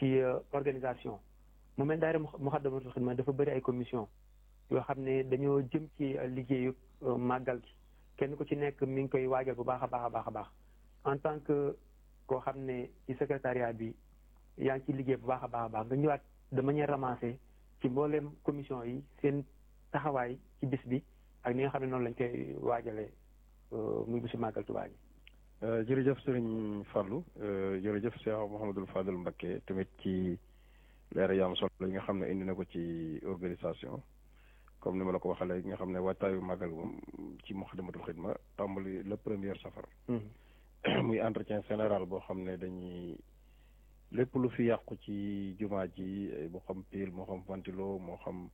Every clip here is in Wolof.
ci organisation mu mel daayira Muxaddamatul Xidma dafa bëri ay commission yoo xam ne dañoo jëm ci liggéeyu màggal gi kenn ku ci nekk mi ngi koy waajal bu baax a baax a baax a baax en tant que koo xam ne ci secrétariat bi yaa ngi ci liggéey bu baax a baax a baax nga ñëwaat de manière ramassée ci mbooleem commission yi seen taxawaay ci bis bi ak ni nga xam ne noonu lañ koy waajalee muy bisu màggal Tuubaa gi jërëjëf sëriñ Fallou jërëjëf Cheikh Mouhamadul Fadel Mbacké tamit ci leer yu am solo yi nga xam ne indi na ko ci organisation comme ni ma la ko waxee léegi nga xam ne waajtaayu màggal moom ci Moukhaddamatoul Khidma tàmbali le premier safar muy entretien général boo xam ne dañuy lépp lu fi yàqu ci jumaa ji moo xam pile moo xam ventilo moo xam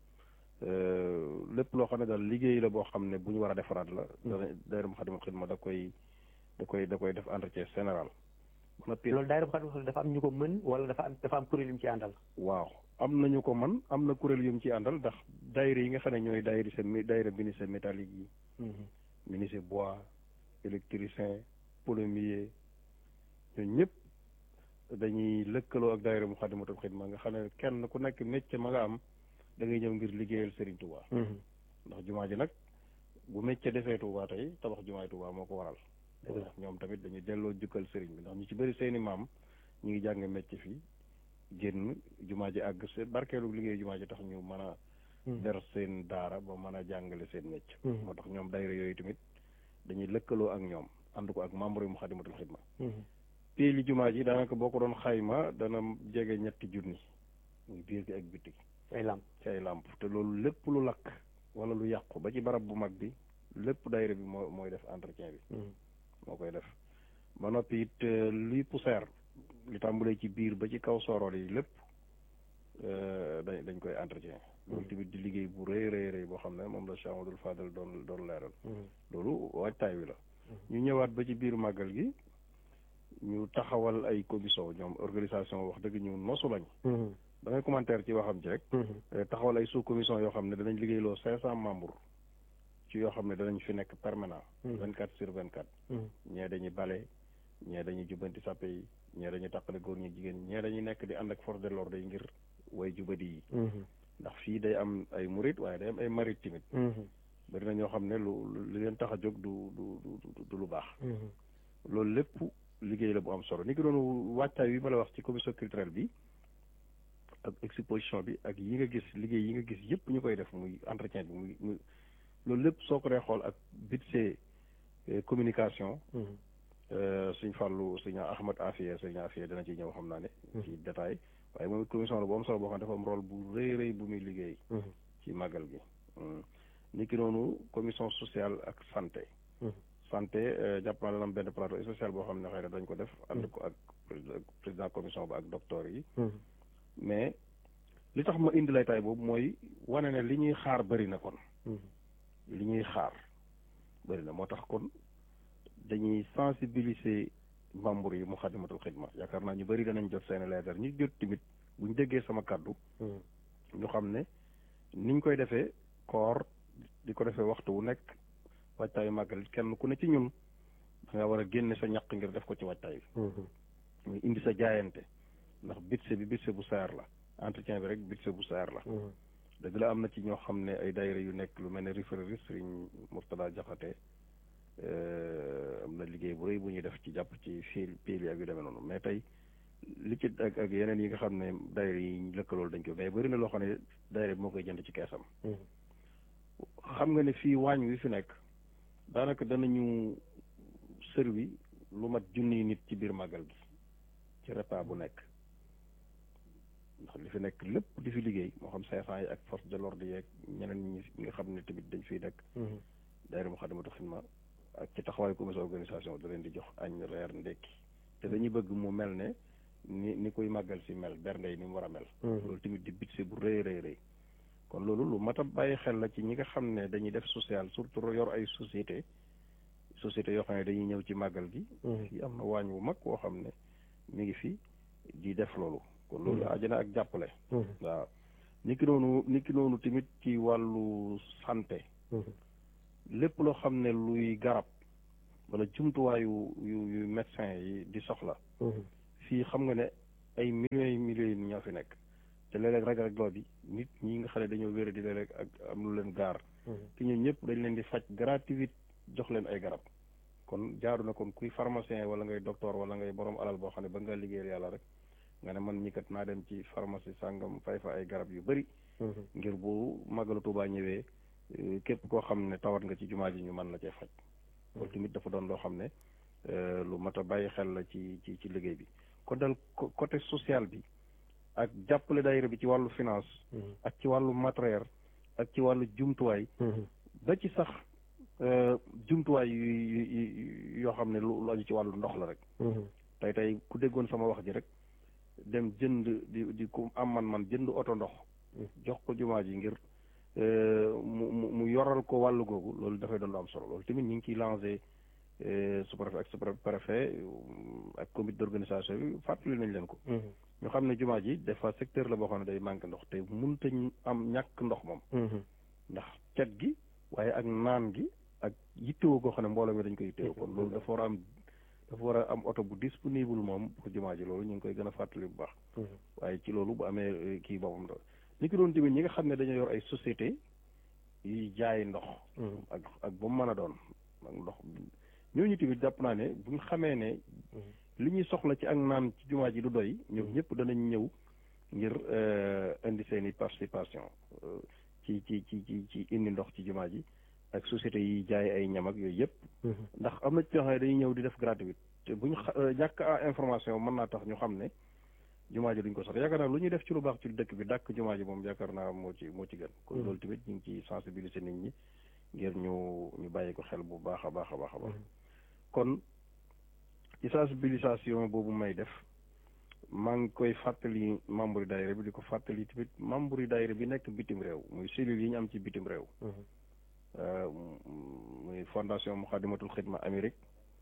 lépp loo xam ne daal liggéey la boo xam ne bu ñu war a defaraat la daayira Moukhaddamatoul Khidma da koy da koy da koy def entretien général loolu daayira Moukhaddamatoul Khidma dafa am ñu ko mën wala dafa am dafa am kuréel yu mu ci àndal waaw am nañu ko man am na kuréel yu mu ci àndal ndax daayira yi nga xam ne ñooy daayira sa daayira menuisier métallique yi menuisier bois électricien plombier ñooñu ñëpp dañuy lëkkaloo ak daayira Moukhaddamatoul Khidma nga xam ne kenn ku nekk métier ma nga am da ngay ñëw ngir liggéeyal Serigne Touba ndax jumaa ji nag bu métier defee Touba tey tabax jumaay Touba moo ko waral ndax ñoom tamit dañuy delloo jukkal Serigne bi ndax ñu ci bëri seeni maam ñu ngi jàng métier fii génn jumaa ji àgg seen barkeelu liggéey jumaa ji tax ñu mën a der seen daara ba mën a jàngale seen métier moo tax ñoom daayira yooyu tamit dañuy lëkkaloo ak ñoom ànd ko ak membre yu Moukhaddamatoul Khidma pii li jumaa ji daanaka boo ko doon xayma dana jege ñetti junni muy biir gi ak bitti ci ay làmp ci ay làmp te loolu lépp lu lakk wala lu yàqu ba ci barab bu mag bi lépp daayira bi moo mooy def entretien bi moo koy def ba noppi it luy poussière li tàmbulee ci biir ba ci kaw soorool yi lépp dañ dañ koy entretien loolu tamit di liggéey bu rëy rëy rëy boo xam ne moom la Cheikh Amadou Fadel doon doon leeral loolu waajtaay wi la ñu ñëwaat ba ci biir màggal gi ñu taxawal ay commission ñoom organisation wax dëgg ñu nosu lañ da ngay commentaire ci waxam ci rek taxawal ay sous commission yoo xam ne danañ liggéeyloo cinq cent membres ci yoo xam ne danañ fi nekk permanent vingt quatre sur vingt quatre ñee dañuy bale ñee dañuy jubbanti sàppe yi ñee dañuy tàqale góor ñi jigéen ñee dañuy nekk di ànd ak force de l'ordre yi ngir way jubadi yi ndax fii day am ay murit waaye day am ay marit tamit bari na ñoo xam ne lu li leen tax a jóg du du du lu baax loolu lépp liggéey la bu am solo ni ki doon wàccaay wi ma la wax ci commission culturelle bi ak exposition bi ak yi nga gis liggéey yi nga gis yëpp ñu koy def muy entretien bi muy muy loolu lépp soo ko dee xool ak budget communication suñ fàllu suñ Ahmad Afiya suñ Afiya dana ci ñëw xam naa ne ci détail waaye moom commission la bu am solo boo xam ne dafa am rôle bu rëy rëy bu muy liggéey ci màggal gi ni ki noonu commission sociale ak santé santé jàpp naa dana am benn plateau spécial boo xam ne xëy na dañ ko def ànd ko ak président commission ba ak docteur yi mais li tax ma indi lay tay boobu mooy wane ne li ñuy xaar bëri na kon li ñuy xaar bëri na moo tax kon dañuy sensibiliser membre yi Moukhaddamatoul Khidma yaakaar naa ñu bëri danañ jot seen leetar ñu jot tamit buñ déggee sama kàddu ñu xam ne niñ koy defee koor di ko defee waxtu wu nekk waajtaayu màggal kenn ku ne ci ñun da nga war a génne sa ñaq ngir def ko ci waajtaay bi muy indi sa jaayante ndax bitse bi bitse bu saar la entretien bi rek bitse bu saar la dëgg la am na ci ñoo xam ne ay daayira yu nekk lu mel ne référé Sëriñ Murtada Jaxate am na liggéey bu rëy bu ñuy def ci jàpp ci fil pil yi ak yu demee noonu mais tey li ci ak ak yeneen yi nga xam ne daayira yi ñu lëkkalool dañ ko mais bëri na loo xam ne daayira bi moo koy jënd ci keesam xam nga ne fii waañ wi fi nekk daanaka danañu servi lu mat junniy nit ci biir màggal gi ci repas bu nekk ndax li fi nekk lépp di fi liggéey moo xam cinq cent yi ak force de l'ordre yeeg ñeneen ñi nga xam ne tamit dañ fiy nekk daayira Moukhaddamatoul Khidma ak ci taxawaayu commission organisation da leen di jox añ reer ndekki te dañuy bëgg mu mel ne ni ni koy màggal si mel bernde yi ni mu war a mel loolu tamit di budget bu rëy rëy rëy kon loolu lu mat a bàyyi xel la ci ñi nga xam ne dañuy def social surtout yor ay société société yoo xam ne dañuy ñëw ci màggal gi fii am na waañ wu mag woo xam ne mi ngi fi di def loolu kon loolu ajana ak jàppale waaw ni ki noonu ni ki noonu tamit ci wàllu santé lépp loo xam ne luy garab wala jumtuwaayu yu yu médecin yi di soxla fii xam nga ne ay millions yi millions yi ñoo fi nekk te léeg-léeg rek rek loo bi nit ñi nga xam ne dañoo wéra di léeg-léeg ak am lu leen gaar te ñun ñëpp dañ leen di faj gratuit jox leen ay garab kon jaaru na kon kuy pharmacien wala ngay docteur wala ngay borom alal boo xam ne ba nga liggéeyal yàlla rek nga ne man ñi kat naa dem ci pharmacie sàngam fay fa ay garab yu bëri ngir bu màggalu Tuubaa ñëwee képp koo xam ne tawat nga ci jumaa ji ñu mën la cee faj loolu tamit dafa doon loo xam ne lu mat a bàyyi xel la ci ci ci liggéey bi kon dal côté social bi ak jàppale daayira bi ci wàllu finance ak ci wàllu matériel ak ci wàllu jumtuwaay ba ci sax jumtuwaay yu yoo xam ne lu aju ci wàllu ndox la rek tey tey ku déggoon sama wax ji rek dem jënd di di ku am man man jënd oto ndox jox ko jumaa ji ngir mu mu mu yoral ko wàllu googu loolu dafay doon lu am solo loolu tamit ñu ngi ciy lancé sous-préfet ak sous-préfet ak comité d'organisation bi fàttali nañ leen ko ñu xam ne jumaa ji des fois secteur la boo xam ne day manqué ndox te mënut a am ñàkk ndox moom ndax cet gi waaye ak naan gi ak yittewoo goo xam ne mbooloo mi dañ koy yittewoo kon loolu dafa war a am dafa war a am oto bu disponible moom pour jumaa ji loolu ñu ngi koy gën a fàttali bu baax waaye ci loolu bu amee kii boppam da ni ki doon tamit ñi nga xam ne dañoo yor ay société yi jaay ndox ak ak ba mu mën a doon ak ndox ñooñu tamit jàpp naa ne bu ñu xamee ne li ñuy soxla ci ak naan ci jumaa ji du doy ñoom ñëpp danañ ñëw ngir indi seen i participation ci ci ci ci ci indi ndox ci jumaa ji ak société yi jaay ay ñam ak yooyu yëpp ndax am na ci ñoo xam ne dañuy ñëw di def gratuit te bu ñu ñàkk a information mën naa tax ñu xam ne jumaa ji duñ ko sax yaakaar naa lu ñuy def ci lu baax ci dëkk bi dàkk jumaa ji moom yaakaar naa moo ci moo ci gën kon loolu tamit ñu ngi ci sensibiliser nit ñi ngir ñu ñu bàyyi ko xel bu baax a baax a baax a baax kon ci sensibilisation boobu may def maa ngi koy fàttali membre yi daayira bi di ko fàttali tamit membre yi daayira bi nekk bitim réew muy cellules yi ñu am ci bitim réew muy fondation Muxaddamatul Xidma Amérique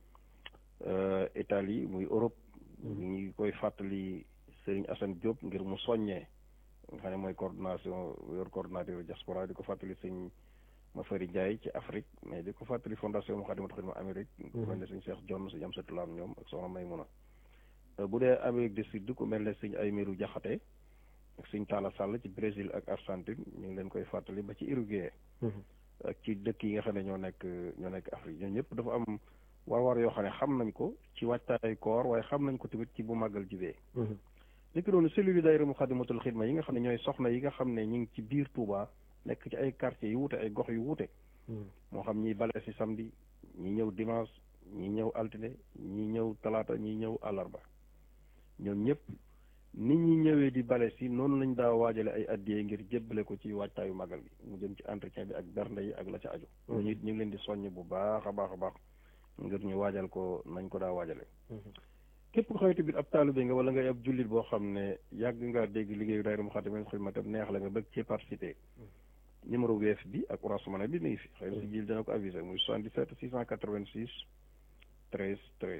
Italie muy Europe ñu ngi koy fàttali Serigne Assane Diop ngir mu soññee nga xam ne mooy coordination yor coordinateur diaspora di ko fàttali sëñ Mafari Ndiaye ci Afrique mais di ko fàttali fondation Muxaddamatul Xidma Amérique ku mel ne sëñ Cheikh John sëñ Amsatou Lam ñoom ak soxna Maymuna bu dee Amérique du Sud ku mel ne sëñ Aymerou Jaxate ak sëñ Talla Sall ci Brésil ak Argentine ñu ngi leen koy fàttali ba ci Uruguay ak ci dëkk yi nga xam ne ñoo nekk ñoo nekk Afrique ñoo ñëpp dafa am war-war yoo xam ne xam nañ ko ci wàccaay koor waaye xam nañ ko tamit ci bu màggal jibee li ki doon cellule daayira Muxaddamatul Xidma yi nga xam ne ñooy soxna yi nga xam ne ñu ngi ci biir Touba nekk ci ay quartiers yu wuute ay gox yu wuute moo xam ñiy bale si samedi ñi ñëw dimanche ñi ñëw altine ñi ñëw talaata ñi ñëw àllarba ñoom ñëpp nit ñi ñëwee di bale si noonu lañ daa waajale ay addiyee ngir jébbale ko ci waajtaayu màggal gi mu jëm ci entretien bi ak bernde yi ak la ca aju ñu it ñu ngi leen di soññ bu baax a baax a baax ngir ñu waajal ko nañ ko daa waajale képp ko xamante bi ab taalibe nga wala ngay ab jullit boo xam ne yàgg nga dégg liggéeyu daayira Muxaddamatul Xidma tam neex la nga bëgg ci participer numéro weef bi ak Orange Money bi mi ngi fi xëy na si jil dina ko avisé muy 77 686 13 13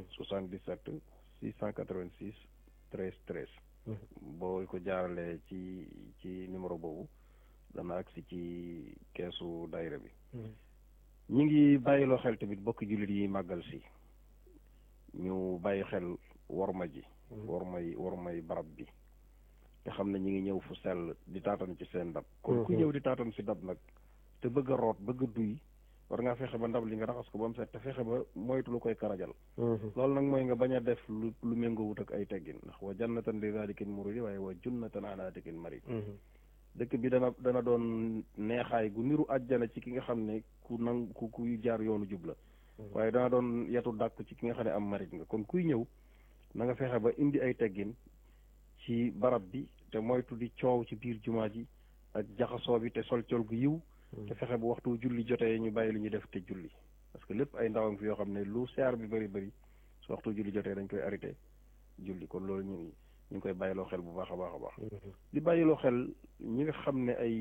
77 686 13 13 boo ko jaaralee ci ci numéro boobu dana agsi ci keesu daayira bi ñi ngi bàyyiloo xel tamit bokki jullit yi màggal si ñu bàyyi xel worma ji wormay wormay barab bi te xam ne ñi ngi ñëw fu sell di taatan ci seen ndab kon ku ñëw di taatan si ndab nag te bëgg a root bëgg a duy war ngaa fexe ba ndab li nga raxas ko ba mu set te fexe ba moytu lu koy karajal loolu nag mooy nga bañ a def lu lu méngoo wut ak ay teggin ndax wa jannatan li zalikin muridi waaye wa junnatan ala tikin marid dëkk bi dana dana doon neexaay gu niru àjjana ci ki nga xam ne ku nang ku kuy jaar yoonu jub la waaye dana doon yetu dàkk ci ki nga xam ne am marit nga kon kuy ñëw na nga fexe ba indi ay teggin ci barab bi te moytu di coow ci biir jumaa ji ak jaxasoo bi te sol col gu yiw te fexe bu waxtu julli jotee ñu bàyyi lu ñuy def te julli parce que lépp ay ndawam fi yoo xam ne lu seer bi bëri bëri su waxtu julli jotee dañ koy arrêté julli kon loolu ñu ñu ngi koy bàyyiloo xel bu baax a baax a baax di bàyyiloo xel ñi nga xam ne ay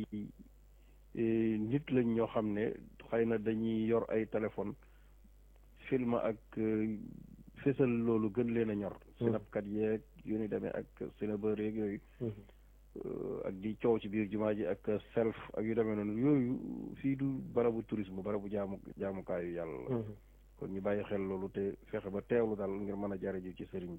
nit lañ ñoo xam ne xëy na dañuy yor ay téléphone film ak fésal loolu gën leen a ñor sinapkat yeeg yu ni demee ak sinabër yeeg yooyu ak di coow ci biir jumaa ji ak self ak yu demee noonu yooyu fii du barabu tourisme barabu jaamu jaamukaayu yàlla la kon ñu bàyyi xel loolu te fexe ba teewlu daal ngir mën a jariñu ci sëriñ bi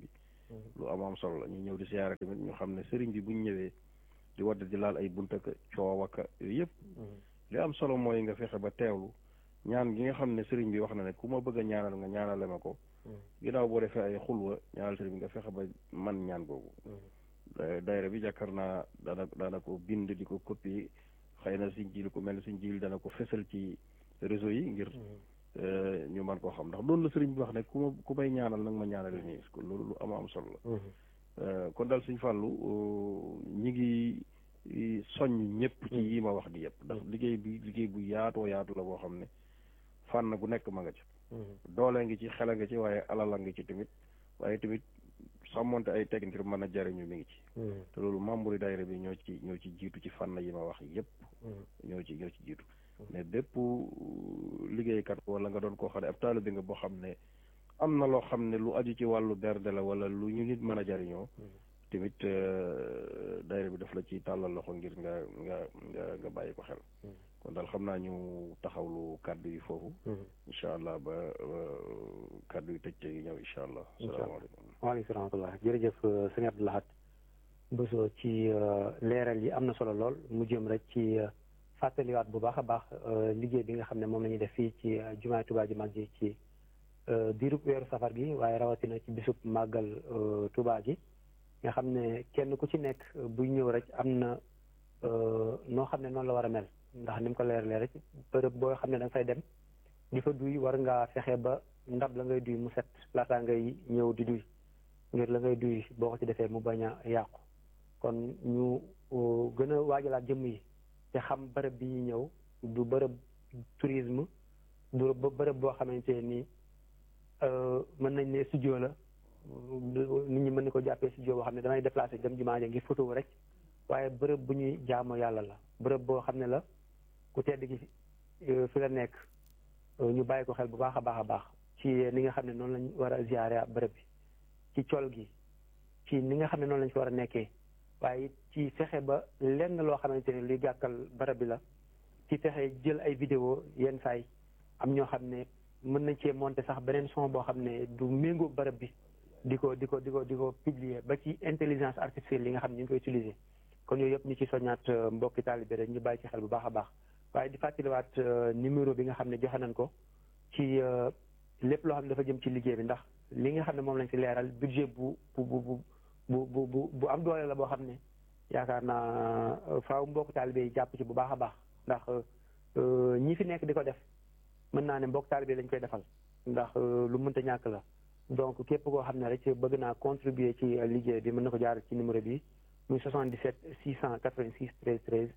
lu am am solo la ñu ñëw di siyaare tamit ñu xam ne sëriñ bi buñ ñëwee di wadd di laal ay bunta ka coow aka yooyu yëpp li am solo mooy nga fexe ba teewlu ñaan gi nga xam ne sëriñ bi wax na ne ku ma bëgg a ñaanal nga ñaanale ma ko ginnaaw boo defee ay xulwa ñaanal sëriñ bi nga fexe ba man ñaan googu daayira bi jàkkar naa daana daana ko bind di ko copie xëy na siñ jil ku mel ne siñ jil dana ko fesal ci réseau yi ngir ñu man koo xam ndax loolu la sëriñ bi wax ne ku ma ku may ñaanal nag ma ñaanale nii loolu lu am am solo la kon daal suñ fàllu ñi ngi soññ ñëpp ci yi ma wax di yëpp ndax liggéey bi liggéey bu yaatoo yaatu la boo xam ne fànn gu nekk ma nga ci doole ngi ci xel nga ci waaye alala ngi ci tamit waaye tamit sàmmonte ay teg ngir mën a jariñu mi ngi ci te loolu membre yi daayira bi ñoo ci ñoo ci jiitu ci fànn yi ma wax yëpp ñoo ci ñoo ci jiitu mais bépp liggéeykat wala nga doon koo xam ne ab taalibe nga boo xam ne am na loo xam ne lu aju ci wàllu berde la wala lu ñu nit mën a jariñoo tamit daayira bi daf la ci tàllal loxo ngir nga nga nga nga bàyyi ko xel kon daal xam naa ñu taxawlu kàddu yi foofu incha allah ba kàddu yi tëj yi ñëw incha allah salaamaaleykum waaleykum rahmatullah jërëjëf sëñ Abdou Lahad Bousso ci leeral yi am na solo lool mu jëm rek ci fàttaliwaat bu baax a baax liggéey bi nga xam ne moom la ñuy def fii ci jumaay Tuubaa ji mag ji ci diirub weeru safar gi waaye rawatina ci bisub màggal Tuubaa gi nga xam ne kenn ku ci nekk buy ñëw rek am na noo xam ne noonu la war a mel ndax ni mu ko leeralee rek bërëb boo xam ne da nga fay dem di fa duy war ngaa fexe ba ndab la ngay duy mu set laataa ngay ñëw di duy ngir la ngay duy boo ko ci defee mu bañ a yàqu kon ñu gën a waajalaat jëmm yi te xam bërëb bi ñuy ñëw du bërëb tourisme du bërëb boo xamante ni mën nañ ne studio la nit ñi mën na ko jàppee studio boo xam ne damay déplacé dem jumaa ja ngir photo rek waaye bërëb bu ñuy jaamu yàlla la bërëb boo xam ne la ku tedd gi fi la nekk ñu bàyyi ko xel bu baax a baax a baax ci ni nga xam ne noonu lañ war a ziare bërëb bi ci col gi ci ni nga xam ne noonu lañ fi war a nekkee waaye ci fexe ba lenn loo xamante ne luy gàkkal bërëb bi la ci fexe jël ay vidéo yenn saay am ñoo xam ne mën nañ cee monter sax beneen son boo xam ne du méngoo bërëb bi di ko di ko di ko di ko publier ba ci intelligence artificielle yi nga xam ne ñu ngi koy utiliser kon yooyu yëpp ñu ci soññaat mbokki taalibe rek ñu bàyyi ci xel bu baax a baax waaye di fàttaliwaat numéro bi nga xam ne joxe nañ ko ci lépp loo xam ne dafa jëm ci liggéey bi ndax li nga xam ne moom lañ fi leeral budget bu bu bu bu bu bu bu am doole la boo xam ne yaakaar naa faaw mbokk taalibe yi jàpp ci bu baax a baax ndax ñi fi nekk di ko def mën naa ne mbokk taalibe lañ koy defal ndax lu mënta ñàkk la donc képp koo xam ne rek bëgg naa contribuer ci liggéey bi mën na ko jaar ci numéro bi muy 77 686 13 13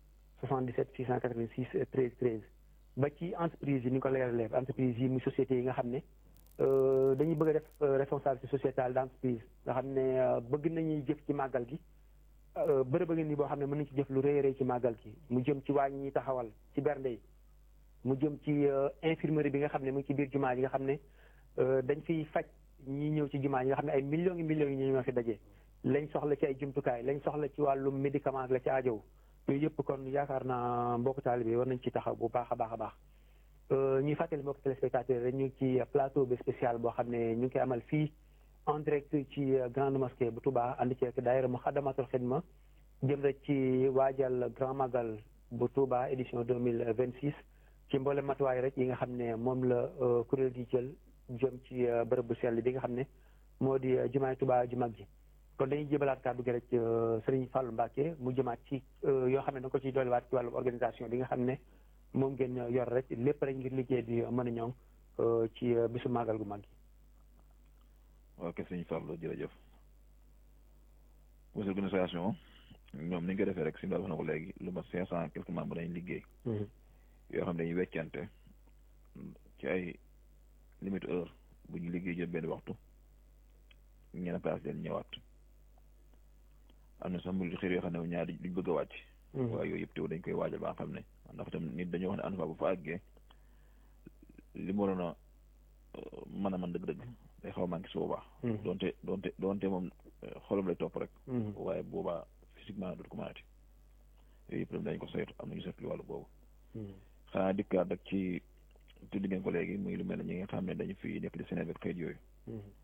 77 686 13 13 ba ci entreprise yi ni nga ko leeralee entreprise yi muy sociétés yi nga xam ne dañuy bëgg a def responsabilité sociétale d' entreprise nga xam ne bëgg nañuy jëf ci màggal gi bërëb a ngi nii boo xam ne mën nañ ci jëf lu rëy rëy ci màggal gi mu jëm ci wàññi ñuy taxawal ci bernde yi mu jëm ci infirmerie bi nga xam ne mu ngi ci biir jumaa ji nga xam ne dañ fiy faj ñi ñëw ci jumaa ji nga xam ne ay millions yi millions yi ñu ñoo fi daje lañ soxla ci ay jumtukaay lañ soxla ci wàllum médicament la ci aajow yooyu yëpp kon yaakaar naa mbokku taalibe bi war nañ ci taxaw bu baax a baax a baax ñuy fàttali mbokk téléspectateurs rek ñu ngi ci plateau bi spécial boo xam ne ñu ngi koy amal fii en direct ci grande mosquée bu Touba ànd ci ak daayira Muxaddamatul Xidma jëm rek ci waajal grand magal bu Touba édition deux mille vingt six ci mboolem matuwaay rek yi nga xam ne moom la kuréel gi jël jëm ci bërëb bu sell bi nga xam ne moo di jumaay Touba ju mag ji kon dañuy jébalaat kàddu gi rek Serigne Fallou Mbacke mu jëmaat ci yoo xam ne da nga ko ciy dolliwaat ci wàllu organisation bi nga xam ne moom ngeen yor rek lépp rek ngir liggéey bi mën a ñoŋ ci bisu màggal gu mag gi. ok sëñ Fallou jërëjëf comité organisation ñoom ni ñu ko defee rek si wax na ko léegi lu ma cinq cent quelques membres dañuy liggéey yoo xam ne dañuy weccante ci ay limite heure bu ñu liggéey jël benn waxtu ñeneen place leen ñëwaat am na sax mbir xir yoo xam ne ñaari duñ bëgg a wàcc waaye yooyu yëpp teew dañ koy waajal ba nga xam ne ndax tam nit dañoo wax ne ànd fa bu fa àggee li mu waroon a mën a mën dëgg-dëgg day xaw a manqué su boobaa doonte doonte doonte moom xolam lay topp rek waaye boobaa physiquement dootu ko mënati yooyu yëpp dañ ko saytu am nañu saytu li wàllu boobu xanaa dikkaat rek ci tuddi ngeen ko léegi muy lu mel ne ñi nga xam ne dañu fi nekk di Sénégal kayit yooyu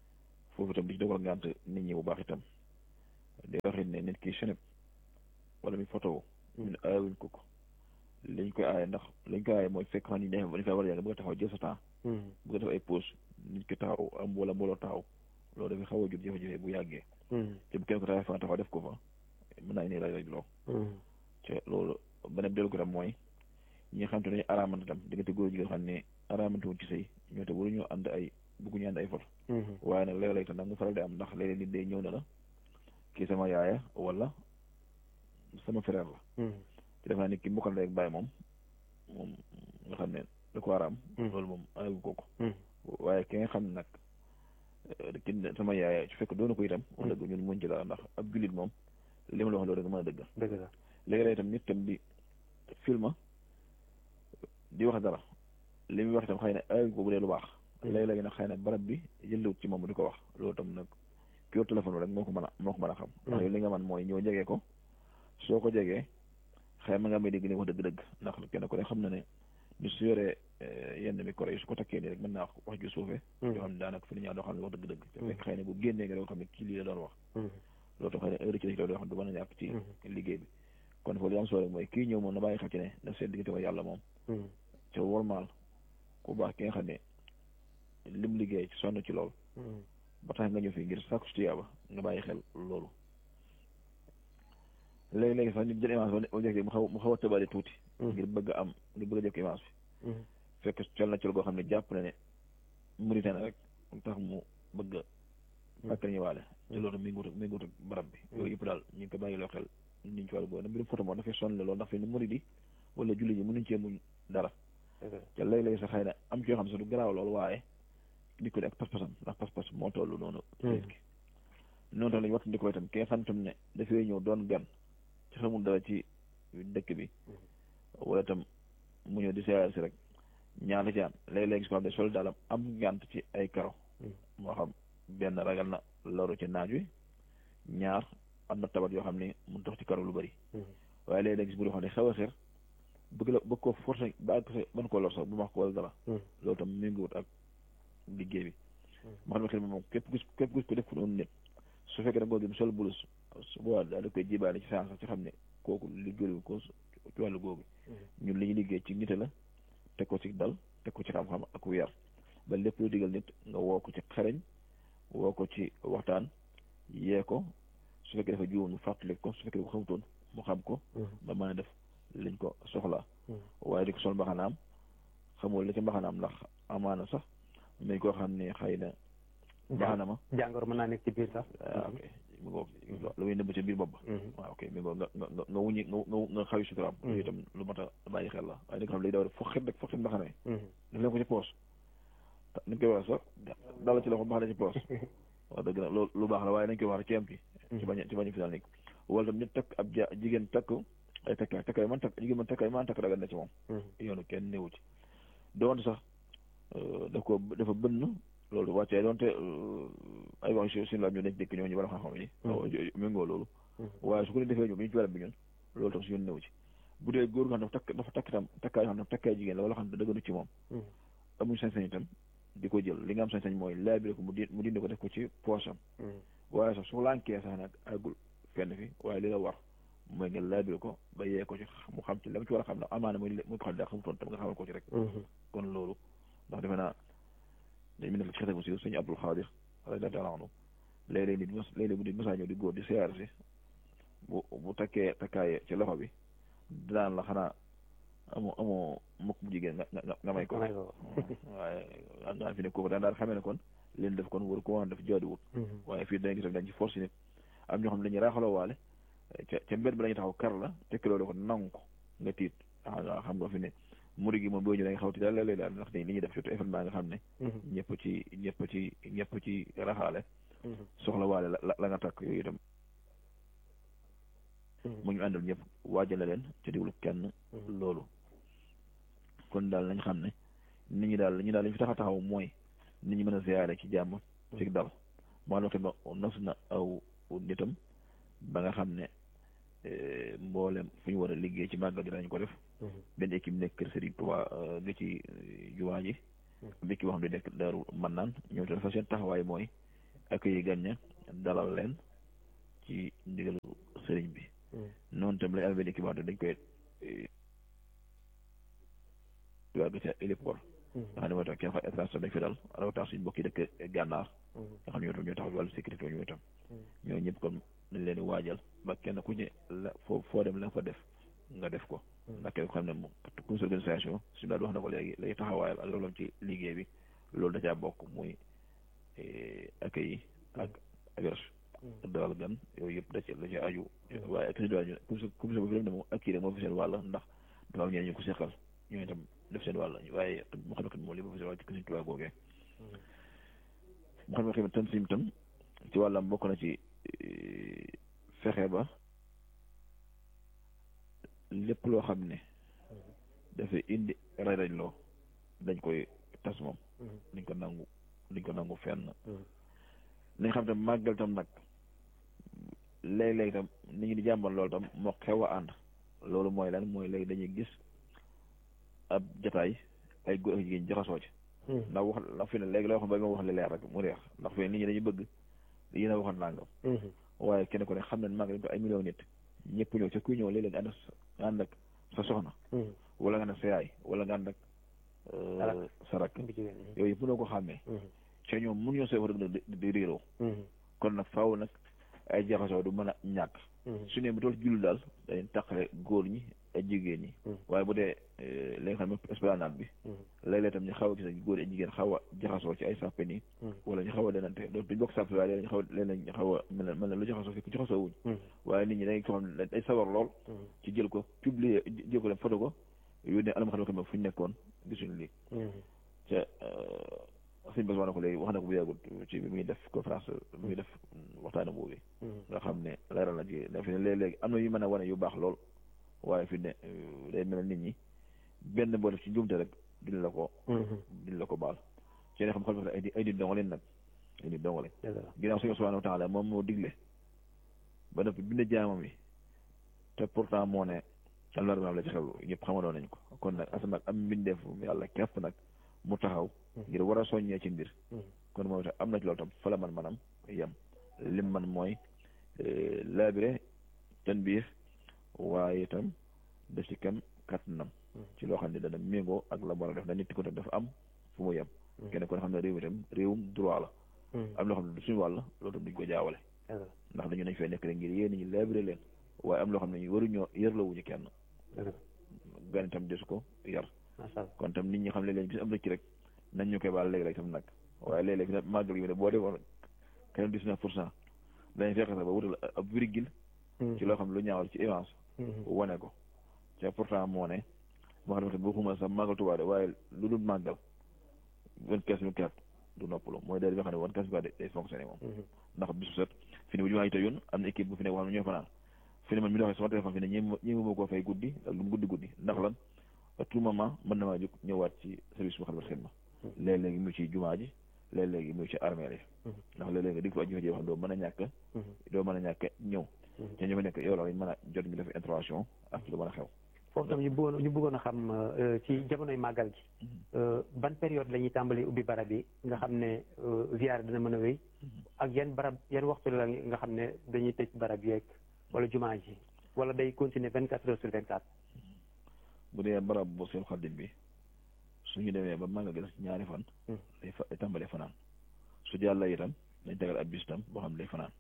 foofu itam di ci dogal ngànt nit ñi bu baax itam di waxit ne nit ki cheneb wala mi photo ñun aayawuñ ko ko liñ koy aaye ndax liñ koy aaye mooy fekk xam ni ne dañ fay war a yàgg bëgg a taxaw jël sa temps bëgg a def ay pause nit ki taxaw am wala mbooloo taxaw loolu dafay xaw a jur jafe-jafe bu yàggee te bu kenn ko taxaw fa taxaw def ko fa mën naa indi raj raj loo te loolu beneen dellu ko tam mooy ñi nga xam te dañu araamante tam diggante góor jigéen xam ne araamante wuñ ci sëy ñoo te waruñoo ànd ay bëgguñu ànd ay foto waaye nag léeg-léeg tam nag mu faral di am ndax léeg-léeg nit day ñëw na la kii sama yaaya wala sama frère la te def naa ni ki mbokkal rek bàyyi moom moom nga xam ne da ko araam loolu moom ayu kooku waaye ki nga xam ne nag ki sama yaaya su fekk doona ko itam wax dëgg ñun muñ ci dara ndax ab jullit moom li ma la wax loolu rek mën a dëggal dëgg la léegi-léeg itam nit tam di filma di wax dara li muy wax itam xëy na ayu ko bu dee lu baax léegi-léegi nag xëy na barab bi jëlewut ci moom di ko wax loolu tam nag ki yor téléphone rek moo ko mën a moo ko mën a xam ndax yow li nga man mooy ñëw jegee ko soo ko jegee xëy ma nga may dégg ni wax dëgg-dëgg ndax kenn ku ne xam na ne ni su yoree yenn micro yi su ko takkee nii rek mën naa wax ju suufee yoo xam ne daanaka fi ni ñaa doo xam ne wax dëgg-dëgg te fekk xëy na bu génnee nga doo xam ne kii lii la doon wax loolu tam xëy na heure ci la yoo xam ne du mën a ñàkk ci liggéey bi kon foofu li am solo rek mooy kii ñëw moom na bàyyi xel ci ne daf seen diggante ko yàlla moom ca wormaal ku baax ki nga xam ne lim liggéey ci sonn ci loolu ba tax nga ñëw fii ngir sàkku ci tiyaaba nga bàyyi xel loolu léegi-léegi sax nit jël image ba jekk mu xaw mu xaw a tëbale tuuti ngir bëgg a am ngir bëgg a jëkk image bi fekk col na col goo xam ne jàpp na ne Mauritanie rek tax mu bëgg a fàkk nañu waale te loolu mi ngi wut mi ngi wut barab bi yooyu yëpp daal ñu ngi ko bàyyi loo xel niñ ci wàllu boobu nag mbirum photo moom dafay sonn loolu ndax fi ne murid yi wala julli ji mënuñ cee muñ dara te léeg-léeg sax xëy na am ci yoo xam ne sax du garaaw loolu waaye di ko di ak pas-pasam ndax pas-pas moo toll noonu nit ki noonu tam lañu wattu ndiko itam ki nga xam tam ne dafay ñëw doon gan ci xamul dara ci dëkk bi wala itam mu ñëw di seeyal si rek ñaar la ci am léeg-léeg gis ko xam ne sol daalam am ngànt ci ay karo moo xam benn ragal na loru ci naaj wi ñaar am na tabat yoo xam ne mun tax ci karo lu bëri waaye léeg-léeg gis bu doo xam ne xaw a xeer bëgg la bëgg ko forcé ba àgg sa mën koo lor sax bu ma wax ko wala dara loolu tam méngoowut ak liggéey bi ma xam ne xel moom képp gis képp gis ko def ko noonu nit su fekkee da nga ko gis sol bulus su boobaa daal da koy jibaale ci saa sax ci xam ne kooku liggéeyu ko ci wàllu googu ñun li ñu liggéey ci nite la teg ko ci dal teg ko ci xam-xam ak yar ba lépp lu digal nit nga woo ko ci xereñ woo ko ci waxtaan yee ko su fekkee dafa juum ñu fàttali ko su fekkee dafa xamutoon mu xam ko ba mën a def liñ ko soxlaa waaye di ko sol mbaxanaam xamul li ci mbaxanaam ndax amaana sax may koo xam ne xëy na mbaxana ma jàngoro mën naa nekk ci biir sax waaw ok mi ngoog lu muy nëbb ci biir bopp ba waaw ok mi ngoog nga nga nga wuñi nga nga xawi suturaam yooyu itam lu mat a bàyyi xel la waaye di nga xam ne léegi daw rek foog xet rek foog xet mbaxana yi def leen ko ci poos ni ñu koy wax sax dala ci loxo mbaxana ci poos wax dëgg nag loolu lu baax la waaye nañ koy wax ci am ci ci bañ ci bañ fi daal nekk wala tam nit takk ab ja jigéen takk ay takkaay takkaay man takk jigéen man takkaay man takk dagal na ci moom yoonu kenn néewu ci doonte sax daf ko dafa bënn loolu wàccee doonte ay wax si suñu laaj ñu nekk dëkk ñoo ñu war a xam-xam yi méngoo loolu waaye su ko defee ñu bi ñu ci barab bi ñun loolu tam si yoon néew ci bu dee góor nga xam dafa takk dafa takk itam takkaay yoo xam ne takkaay jigéen la wala xam ne dëgganu ci moom amuñ sañ-sañ itam di ko jël li nga am sañ-sañ mooy laabire ko mu di mu dindi ko def ko ci poosam waaye sax su lànkee sax nag àggul fenn fi waaye li la war mooy nga laabire ko ba yee ko ci mu xam ci la mu ci war a xam ne amaana muy muy ko xam ne daa xamutoon tam nga xamal ko ci rek kon loolu ndax defe naa dañ mi nekk ci xete bu si sëñ Abdul Xaadir radiyallaahu taala anhu léeg-léeg nit mos léeg-léeg bu nit mosaa ñëw di góor di siyaar si bu bu takkee takkaaye ci loxo bi dinaan la xanaa amoo amoo mukk bu jigéen nga nga nga may ko waaye nga fi ne kooku daan daal xamee ne kon leen def kon waru ko woon def jaaduwut waaye fii dañ gis dañ ci force nit am ñoo xam ne dañuy raaxaloo waale ca ca mbedd bi lañuy taxaw kar la tekki loolu ko nangu ko nga tiit nga xam nga fi ne muri gi moom boo ñëwee da nga xaw ti daal léeg-léeg daal ndax li ñuy def surtout événement nga xam ne ñëpp ci ñëpp ci ñëpp ci raxaale soxla waale la la nga takk yooyu itam mu ñu àndal ñëpp waajal la leen ca diwlu kenn loolu kon daal nañ xam ne nit ñi daal ñu daal lañu fi tax a taxaw mooy nit ñi mën a ziyaare ci jàmm ci dal maa te ba nos na aw nitam ba nga xam ne mboolem fu ñu war a liggéey ci màggal gi dañ ko def benn équipe nekk kër Serigne Touba nga ci jumaa ji bi ki boo xam ne nekk daaru man naan ñoom te dafa seen taxawaay mooy accueillir gan ña dalal leen ci ndigalu sëriñ bi noonu tam lañ amee benn équipement dañ koy wàgg ca héliport nga xam ne mooy tax kenn xa station dañ fi dal rawatina suñu mbokk yi dëkk gànnaar nga xam ne ñoo tam ñoo tax wàllu sécurité ñoo tam ñoo ñëpp kon dañ leen di waajal ba kenn ku ne la foo foo dem la nga fa def nga def ko ndax kenn ko xam ne moom comité organisation suñu daal wax na ko léegi lay taxawaayal ak loolu ci liggéey bi loolu da caa bokk muy accueil yi ak averse dalal gan yooyu yëpp da ci da ci aju waaye ak ñu comité bu fi dem ne moom ak kii rek moo fi seen wàll ndax dafa am ñeneen ñu ko seqal ñooñu itam def seen wàll waaye mu xam ne moom li ma fi seen wàll ci Sëriñ Tuubaa googee mu xam ne xam ne tan sim tam ci wàllam bokk na ci fexe ba lépp loo xam ne dafay indi ray rañ loo dañ koy tas moom dañ ko nangu dañ ko nangu fenn nañ xam tam màggal tam nag léeg-léeg tam nit ñi di jàmbal loolu tam moo xew a ànd loolu mooy lan mooy léegi dañuy gis ab jataay ay góor ak jigéen jaxasoo ci ndax wax ndax fi ne léegi la waxoon ba ma wax li leer rek mu reex ndax fi ne nit ñi dañuy bëgg yéen a waxoon nangam waaye kenn ku ne xam nañ màggal ko ay million nit ñëpp ñëw ca kuy ñëw léeg-léeg nga ànd nga ànd ak sa soxna wala nga ànd ak sa yaay wala nga ànd ak sa rakk yooyu yëpp mënoo ko xàmmee ca ñoom mun ñoo see war a di réeroo kon nag faaw nag ay jaxasoo du mën a ñàkk su ne bu tool julli daal dañuy taqale góor ñi ak jigéen ñi waaye bu dee li nga xam ne esplanade bi léeg-léeg tam ñu xaw a gis góor yi ak jigéen xaw a jaxasoo ci ay sàppe nii wala ñu xaw a denante donc duñ bokk sàppe waaye léeg ñu xaw a léeg ñu xaw a mel ne mel ne lu jaxasoo fekk jaxasoo wuñ waaye nit ñi dañ ko xam ne day sawar lool ci jël ko publier jël ko dem photo ko yónnee alam xam ne fu ñu nekkoon gisuñu lii ca sëñ bas wax na ko léegi wax na ko bu yàggut ci bi muy def conférence bi muy def waxtaana boobu nga xam ne leeral na ci fi ne léeg-léegi am na yu mën a wane yu baax lool waaye fi ne day mel nit ñi benn boo def ci njuumte rek duñ la ko duñ la ko baal ci ne xam xam ay ay di dongo leen nag ay di dongo leen ginnaaw suñu subhanahu wa taala moom moo digle ba noppi bind jaamam yi te pourtant moo ne almarbaam la ci xewlu ñëpp xamaloon nañ ko kon nag asamaan am mbindeef yàlla képp nag mu taxaw ngir war a soññee ci mbir kon moom itam am na ci loolu tam fa la man manam yem lim man mooy laabire ten biir waaye itam def ci kem kattanam ci loo xam ne dana méngoo ak la war a def na nit ko tam dafa am fu mu yem kenn kon xam ne réew mi tam réewum droit la am loo xam ne du suñu wàll loolu tam duñ ko jaawale ndax dañu nañ fay nekk rek ngir yéen ñi laabire leen waaye am loo xam ne ñu waruñoo yër la wuñu kenn gan itam desu ko yar kon tam nit ñi xam ne leen bis am rëcc rek nañ ñu koy baal léegi-léeg tam nag waaye léeg-léeg fi ne màggal gi ne boo defoon kenn dix-neuf pour cent dañuy fekk sax ba wutal ab virgule ci loo xam ne lu ñaawal ci avance wane ko te pourtant moo ne moo xam ne boo xuma sax màggal Tuubaa de waaye lu dul màggal vingt quinze mille quatre du noppalu mooy day bi xam ne vingt quinze mille day fonctionné moom ndax bisu set fi ne bu jumaa yi tey yoon am na équipe bu fi ne boo xam ne ñoo fanaan fi ne man mi doxee sama téléphone fi ne ñi ñi ma koo fay guddi ak lu mu guddi guddi ndax lan à tout moment mën na maa jóg ñëwaat ci service bu xamal xidma léeg-léegi mu ci jumaa ji léeg-léegi mu ci armée yi ndax léeg-léegi nga dig fa aji fa xam doo mën a ñàkk doo mën a ñàkk ñëw te ñu fa nekk yow la mën a jot ñu def intervention ak lu mën a xew foofu tam ñu bëggoon ñu bëggoon a xam ci jamonoy màggal gi ban période la ñuy tàmbali ubbi barab yi nga xam ne ziyaar dina mën a wéy ak yan barab yan waxtu la nga xam ne dañuy tëj barab yeeg wala jumaa ji wala day continuer vingt quatre heures sur vingt quatre bu dee barab bu seen xaddim bi suñu demee ba màggal gi ci ñaari fan day fa tàmbalee fanaan su jàlla itam dañ tegal ab bis tam boo xam ne day fanaan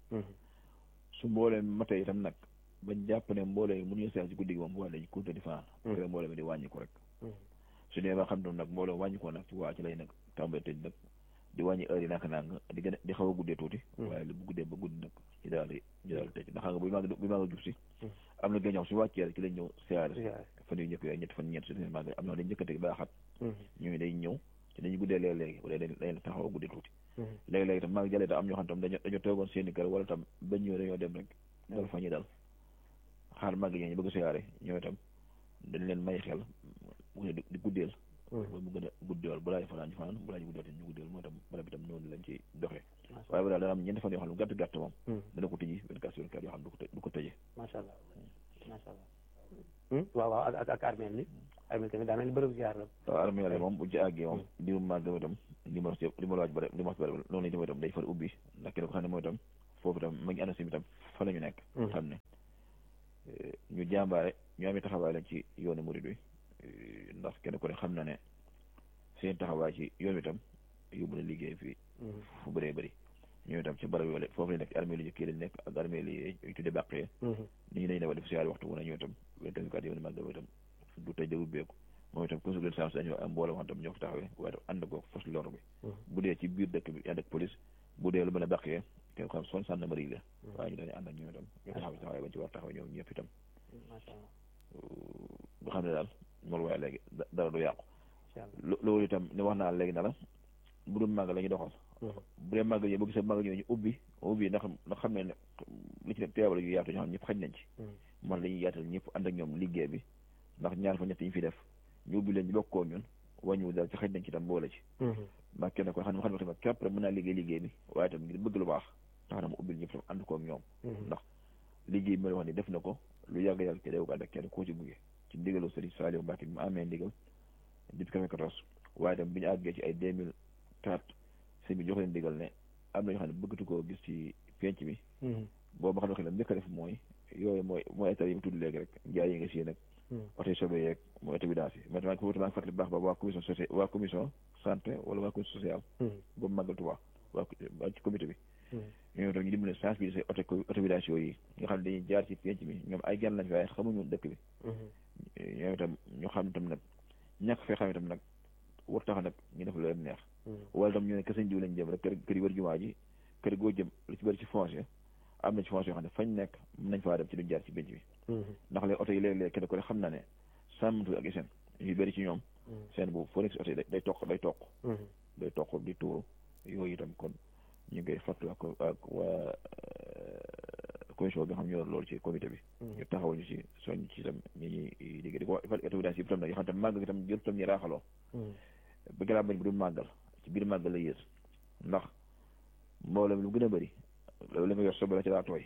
su mboolee matee itam nag bañ jàpp ne mboolee yi mënuñu seex ci guddi gi moom bu waa dañ continuer di fanaan rek mboolee mi di wàññiku rek su dee ba xam ne nag mboolee wàññikoo nag ci waa ci lay nag tàmbalee tëj nag di wàññi heure yi naka nang di gën a di xaw a guddee tuuti waaye lu bu guddee ba guddi nag ñu daal di ñu daal di tëj ndax xam nga bu mag bu mag a jub si am na gën ñoom su wàccee rek ci lañ ñëw siyaare fan yu njëkk yooyu ñett fan ñeent su dee mag am na dañ njëkkante baaxat ñooñu day ñëw ci dañuy guddee léeg-léegi bu dee dañ taxaw a guddee tuuti léegi-léegi tam mag jàllee tam am ñoo xam tam dañoo dañoo toogoon seeni kër wala tam ba ñëw dañoo dem rek dal fa ñu dal xaar mag ñi ñu bëgg siyaare ñoo itam dañ leen may xel di guddeel mooy mu gën a guddeel bu laay fanaan ñu fanaan bu laay guddeel ñu guddeel mooy tam barab bi tam noonu lañ ci doxee waaye bu daal dana am ñeenti fan yoo xam ne gàtt gàtt moom dana ko tëji vingt quatre sur vingt quatre yoo xam ne du ko tëjee macha allah macha allah waaw waaw ak ak armeel ni armeel tamit daa mel ni bërëb ziar la waaw armeel moom bu ci àggee moom diirum màgg itam numéro si numéro waaj bare numéro si bare noonu lañu mooy itam day far ubbi ndax kenn ko xam ne mooy itam foofu itam ma ngi ANACIM itam fa la ñu nekk xam ne ñu jàmbaare ñu amee taxawaay lañ ci yoonu murid wi ndax kenn ku ne xam na ne seen taxawaay ci yoon wi itam yóbbu na liggéey fii fu bëree bëri ñoom itam ci barab yooyu foofu lañ nekk ci armée li jëkkee lañ nekk ak armée li ñu tuddee bàqee ni ñu dañ ne def siyaari waxtu wu ne ñoom itam vingt-quatre yoonu màggal itam du tëj da ubbeeku moom itam consul leen sens dañoo am mbooloo xam tam ñoo ko taxawee waaye tam ànd ko fas lor bi bu dee ci biir dëkk bi ànd ak police bu dee lu mën a bàqee kenn ko xam son gendarmerie la waaye ñu dañu ànd ak ñoom itam ñu taxaw taxawaay bañ ci war taxaw ñoom ñëpp itam nga xam ne daal moolu waaye léegi dara du yàqu loolu itam ni wax naa léegi na la bu dul màgg la ñu doxal bu dee màgg yi boo gisee màgg ñoo ñu ubbi ubbi ndax ndax xam ne ne li ci teewal yu yaatu ñoo xam ñëpp xaj nañ ci man la ñuy yaatal ñëpp ànd ak ñoom liggéey bi ndax ñaar fa ñett yi fi def ñu ubbi leen ñu bokkoo ñun wàññiwu daal ci xaj nañ ci tam boole ci ndax kenn ko xam ne xam ne tamit képp rek mën naa liggéey liggéey bi waaye tam ngir bëgg lu baax tax na mu ubbil ñëpp tam ànd koog ñoom ndax liggéey bi ma wax ni def na ko lu yàgg yàgg ci réew ko ànd ak kenn koo ci buggee ci ndigalu Serigne Saliou Mbacke bi mu amee ndigal depuis 2014 waaye tam bi ñu àggee ci ay 2004 sëñ bi jox leen ndigal ne am na ñoo xam ne bëggatu koo gis ci penc bi boobu ma xam ne njëkk a def mooy yooyu mooy mooy état yi mu tudd léegi rek njaay yi nga si nag oto sobe yeeg mooy état bi daal si mais maa ngi maa ngi fàttali baax ba waa commission sociale waa commission santé wala waa commission sociale boobu màggal Tuubaa waa ci comité bi ñoom itam ñu dimbali sensibiliser auto autorisation yi nga xam ne dañuy jaar ci penc bi ñoom ay gan lañ fi waaye xamuñu dëkk bi ñoom itam ñu xam itam nag ñàkk fee xam itam nag war tax nag ñu def lu leen neex wala tam ñu ne kese diw lañ jëm rek kër kër yi wër jumaa ji kër goo jëm lu ci bëri ci foncier am na ci foncier yoo xam ne fañ nekk mën nañ faa dem ci duñ jaar ci penc bi ndax léegi oto yi léeg-léeg kenn ko ne xam na ne sàmmtu ak seen yu bëri ci ñoom seen boobu foo nekk si oto yi day toq day toq day toq di tuuru yooyu itam kon ñu ngi koy fàttu ak ak waa commission bi nga xam ñoo loolu ci comité bi ñu taxaw ñu ci soñ ci itam ñi ñuy liggéey di ko wax évidence yi itam nag yoo xam tam màgg itam jël tam ñu raaxaloo ba gëlaa bañ bu du màggal ci biir màggal la yées ndax mboolem lu gën a bëri loolu la nga yor sobe la ci daa tooy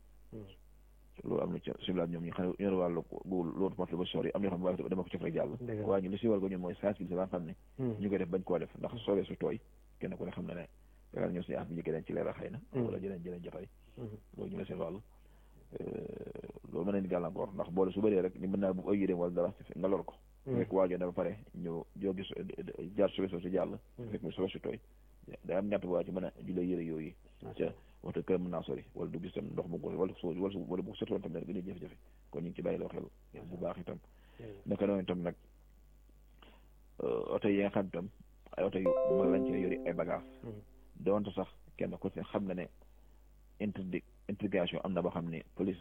loolu am na ci siblaat ñoom ñi xam ne ñoo wàllu gu loolu porte ba sori am na yoo xam ne waaye dama ko cof rek jàll waaye ñu li si war ko ñun mooy sensibiliser ba nga xam ne ñu koy def bañ koo def ndax soobee su tooy kenn ku ne xam na ne yaakaar ñoo suñu af bi njëkkee dañ ci leeral xëy na wala jëneen jëneen jotaay loolu ñu la seen wàll loolu mën nañ gàllankoor ndax boole su bëree rek ni mën naa bu ay yéréem wala dara nga lor ko fekk waajoo dafa pare ñu joo gis jaar sobe soo si jàll fekk mu sobe si tooy day am ñett waa ci mën a julee yëre yooyu ca waxtu kër mën naa sori wala du gis tam ndox mu góor wala su wala wala bu sotoon tam ne rek gën a jafe-jafe kon ñu ngi ci bàyyi loo xel bu baax itam naka noonu itam nag oto yi nga xam itam ay oto yu mag lañ ci yori ay bagage doonte sax kenn ku ci xam na ne interdi interrogation am na boo xam ne police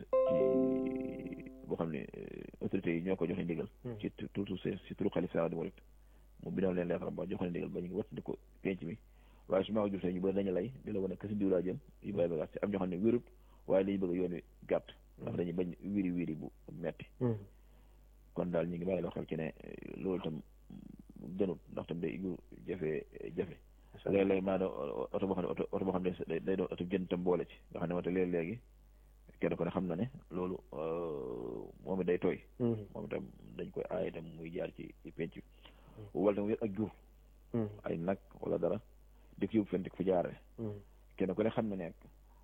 ci boo xam ne autorités yi ñoo ko joxe ndigal ci toujours si turu xalifa di murit mu bindal leen leetar ba joxe ndigal ba ñu ngi wattandi ko penc mi waaye su ma ko jur ñu bëri dañu lay di la wane kasi diw laa jëm yu bàyyi bagage am ñoo xam ne wérut waaye dañu bëgg yoon wi gàtt ndax dañuy bañ wiri wiri bu metti kon daal ñu ngi bàyyi loo xel ci ne loolu tam gënut ndax tam day yu jafe jafe léeg-léeg maa doon oto boo xam ne oto oto boo xam ne day doon oto jën tam boole ci nga xam ne wante léeg-léegi kenn ko ne xam na ne loolu moom it day tooy moom itam dañ koy aay itam muy jaar ci penc bi wala tam wér ak jur ay nag wala dara di ko yóbbu fen di ko fa jaarale kenn ko ne xam na nekk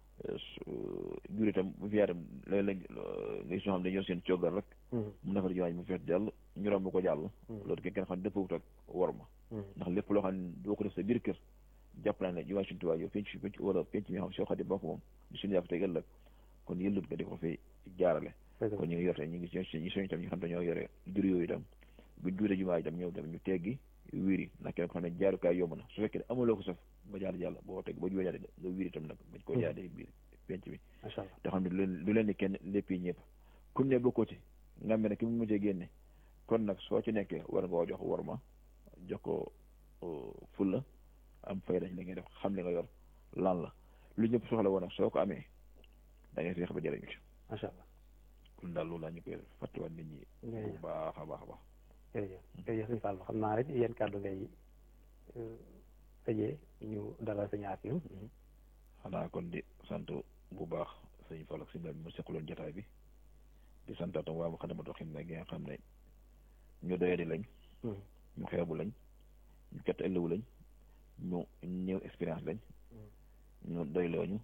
jur itam bu fi yaatam léeg-léeg nga gis ñoo xam ne dañoo seen coogal rek mu nafar jiwaañ mu fees jàll ñu romb ko jàll loolu kenn kenn xam ne dëppwut ak war ma ndax lépp loo xam ne doo ko def sa biir kër jàpp naa ne jiwaañ suñu tubaab yow penc penc wala penc mi xam soo xadi bokk moom di suñu yàpp tey ëllëg kon yëllut nga di ko fi jaarale kon ñu ngi yor te ñu ngi ñi soñu itam ñu xam dañoo yore jur yooyu itam bu juure jumaa itam ñëw itam ñu teggi wiiri ndax kenn ko xam ne jaarukaay yomb na su fekkee ne amuloo ko saf ba jaar jàll boo teg ba juwee jaar nga wiiri itam nag bañ koo jaaree biir penc bi te xam ne lu leen ni kenn lépp yi ñëpp kum ne bokkoo ci nga mel ne ki mu mujjee génne kon nag soo ci nekkee war nga koo jox war ma jox ko fulla am fay dañ li ngay def xam li nga yor lan la lu ñëpp soxla woon nag soo ko amee da ngay feex ba jëriñu ci macha allah kon daal loolu laa ñu koy fàttewaat nit ñi bu baax a baax a baax jërëjëf jërëjëf sëñ Fallou xam naa rek yéen kàddu ngay tëjee ñu dalal sëñ Afia xanaa kon di sant bu baax sëñ Fallou ak sëñ bi mu seqaloon jotaay bi di sant tam waa Moukhaddamatoul Khidma gi nga xam ne ñu doyadi lañ ñu xeebu lañ ñu kett ëllëwu lañ ñu néew expérience lañ ñu doyloo ñu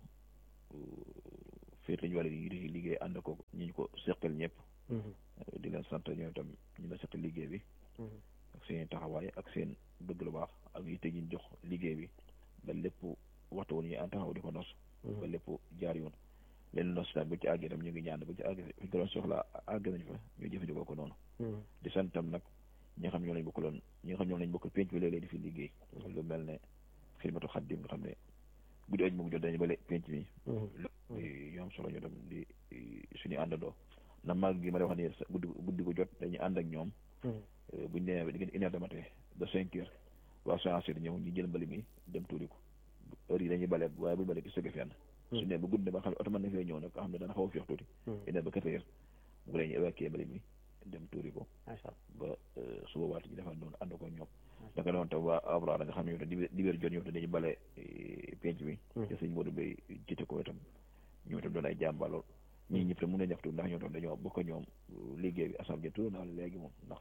féete ñu wàlla di liggéey ànd ko ñu ñu ko seqal ñëpp di leen sant ñoom itam ñu la seqal liggéey bi ak seen taxawaay ak seen bëgg lu baax ak yitte ñu jox liggéey bi ba lépp waxtu woon ñu en taxaw di ko nos ba lépp jaar yoon leen nos tam bu ci àggee tam ñu ngi ñaan bu ci àggee fi ko doon soxla àgg nañ fa ñu jëfandikoo ko noonu di sant tam nag ñi nga xam ñoo lañ bokkaloon ñi nga xam ñoo lañ bokkal penc bi léeg-léeg di fi liggéey lu mel ne xidmatu xaddim nga xam ne guddi aj mu jot dañu bale penc mi ñu am solo ñu tam di suñu àndandoo na mag gi ma lay wax ni guddi guddi gu jot dañuy ànd ak ñoom buñ nee ba diggante une heure de matin ba cinq heures waa séance ñëw ñu jël mbali mi dem tuuri ko heure yi dañuy bale waaye buñu bale ki sëgg fenn su ne ba guddi ba xam ne oto mën na fee ñëw nag nga xam ne dana xaw a féex tuuti une heure ba quatre heures bu ko dañuy évacuer mbali mi dem tuuri ko ba su boobaa ñu defal noonu ànd ko ñoom naka noonu tam waa abra nga xam ne yow dibéer jot ñoom te dañuy bale penc mi te sëñ Modou Bay jiite ko itam ñoom itam doon ay jàmbaar lool ñii ñëpp tam mën na ñaxtu ndax ñoom tam dañoo bokk ñoom liggéey bi assemblée tudd naa léegi moom ndax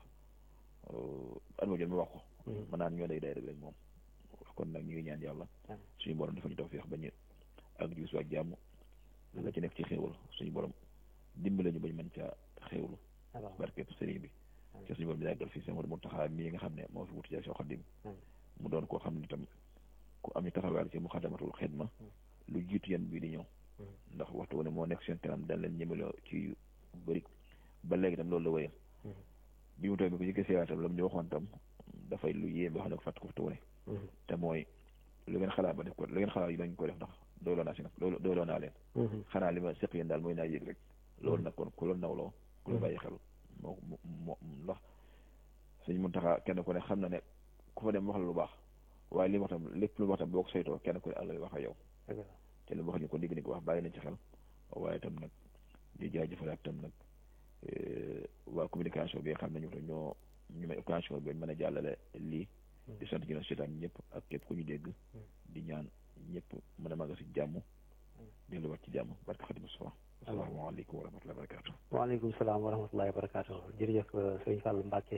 at ma jot ma wax ko mën naan ñoo day day rek moom kon nag ñu ngi ñaan yàlla suñu borom dafa ñu taw feex bañ ak jius ak jàmm la ci nekk ci xéewal suñu borom dimbale ñu bañ mën caa xéewlu barkeb sëriñ bi ci suñu borom bi yàggal fii seen war mu taxaa mii nga xam ne moo fi wutu jaay soo xaddim mu doon koo xam ne itam ku am ñu taxawaal ci muxaddamatul xidma lu jiitu yan bii di ñëw ndax waxtu wane moo nekk seen kanam dañ leen ñemeloo ci yu bëri ba léegi tam loolu la wéyal bi mu toog bi ko jëkkee seewaat tam la mu ñu waxoon tam dafay lu yéem ba xam ne ko fàtt ko waxtu wane te mooy lu ngeen xalaat ba def ko lu ngeen xalaat yi bañ ko def ndax doyloo naa si nag doyloo naa leen xanaa li ma seq yéen daal mooy naa yëg rek loolu nag kon ku la nawloo ku la bàyyi xel moo moo ndax suñ mun taxaa kenn ku ne xam na ne ku fa dem wax la lu baax waaye li mu wax tam lépp lu mu wax tam boo ko saytoo kenn ku ne àll wax ak yow te li mu wax ñu ko digg ni ko wax bàyyi nañ ci xel waaye tam nag di jaajëfalaat tam nag waa communication bi nga xam ne ñu ñoo ñu may occasion bi mën a jàllale lii di sant ñu ne seetaan ñëpp ak képp ku ñu dégg di ñaan ñëpp mën a màgg si jàmm delluwaat ci jàmm barka Xadim Mustafa asalaamaaleykum wa rahmatullahi wa barakatu waaleykum salaam wa rahmatullahi wa barakatu jërëjëf sëriñ Fallou Mbacke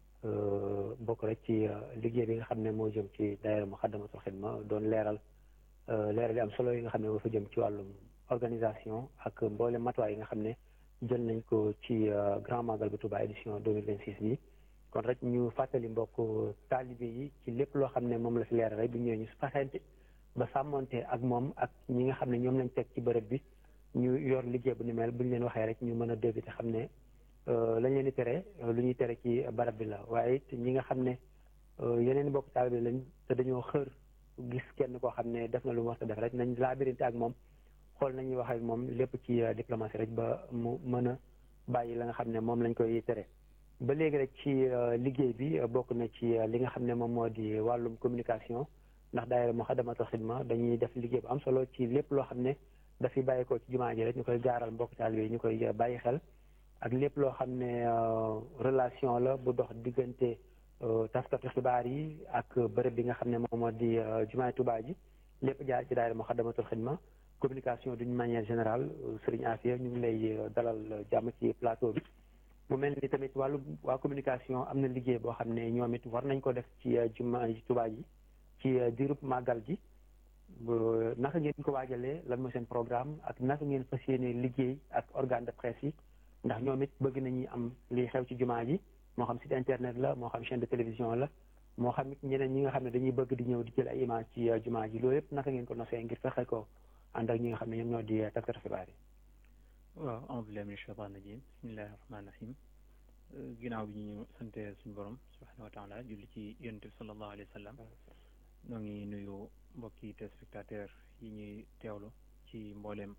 bokk rek ci liggéey bi nga xam ne moo jëm ci daayira Muxaddamatul Xidma doon leeral leeral yi am solo yi nga xam ne moo fa jëm ci wàllum organisation ak mboole matuwaay yi nga xam ne jël nañ ko ci Grand Magal bu Touba édition 2026 bi kon rek ñu fàttali mbokk taalibe yi ci lépp loo xam ne moom la fi leeral rek bu ñëwee ñu faxente ba sàmmonte ak moom ak ñi nga xam ne ñoom lañ teg ci bërëb bi ñu yor liggéey bu ni mel bu ñu leen waxee rek ñu mën a dégg te xam ne lañ leen di tere lu ñuy tere ci barab bi la waaye it ñi nga xam ne yeneen mbokk taalibe lañ te dañoo xër gis kenn koo xam ne def na lu mu war a def rek nañ laabirinte ak moom xool nañuy wax ak moom lépp ci diplomatie rek ba mu mën a bàyyi la nga xam ne moom lañ koy tere ba léegi rek ci liggéey bi bokk na ci li nga xam ne moom moo di wàllum communication ndax daayira Muxaddamatul Xidma dañuy def liggéey bu am solo ci lépp loo xam ne dafiy bàyyi ko ci jumaa ji rek ñu koy gaaral mbokk taalibe yi ñu koy bàyyi xel ak lépp loo xam ne relation la bu dox diggante taskatu xibaar yi ak bërëb bi nga xam ne moom moo di jumaay Tuubaa ji lépp jaar ci daayira Muxaddamatul Xidma communication d'une manière générale Serigne Afia ñu ngi lay dalal jàmm ci plateau bi mu mel ni tamit wàllu waa communication am na liggéey boo xam ne ñoom it war nañ ko def ci jumaa ji Tuubaa ji ci diirub màggal gi naka ngeen ko waajalee lan mooy seen programme ak naka ngeen fas yéene liggéey ak organe de presse yi ndax ñoom it bëgg nañu am liy xew ci jumaa ji moo xam site internet la moo xam chaîne de télévision la moo xam it ñeneen ñi nga xam ne dañuy bëgg di ñëw di jël ay image ci jumaa ji loolu yëpp naka ngeen ko nosee ngir fexe ko ànd ak ñi nga xam ne ñoom ñoo di taskatu xibaar yi waaw a'uuzu billaahi mina shaytaani rajiim bismillaahi rahmaani rahiim ginnaaw bi ñu sante suñu borom subhaanahu wa taala julli ci yonent bi sallallahu alayhi wa sallam ñoo ngi nuyu mbokki téléspectateur yi ñuy teewlu ci mbooleem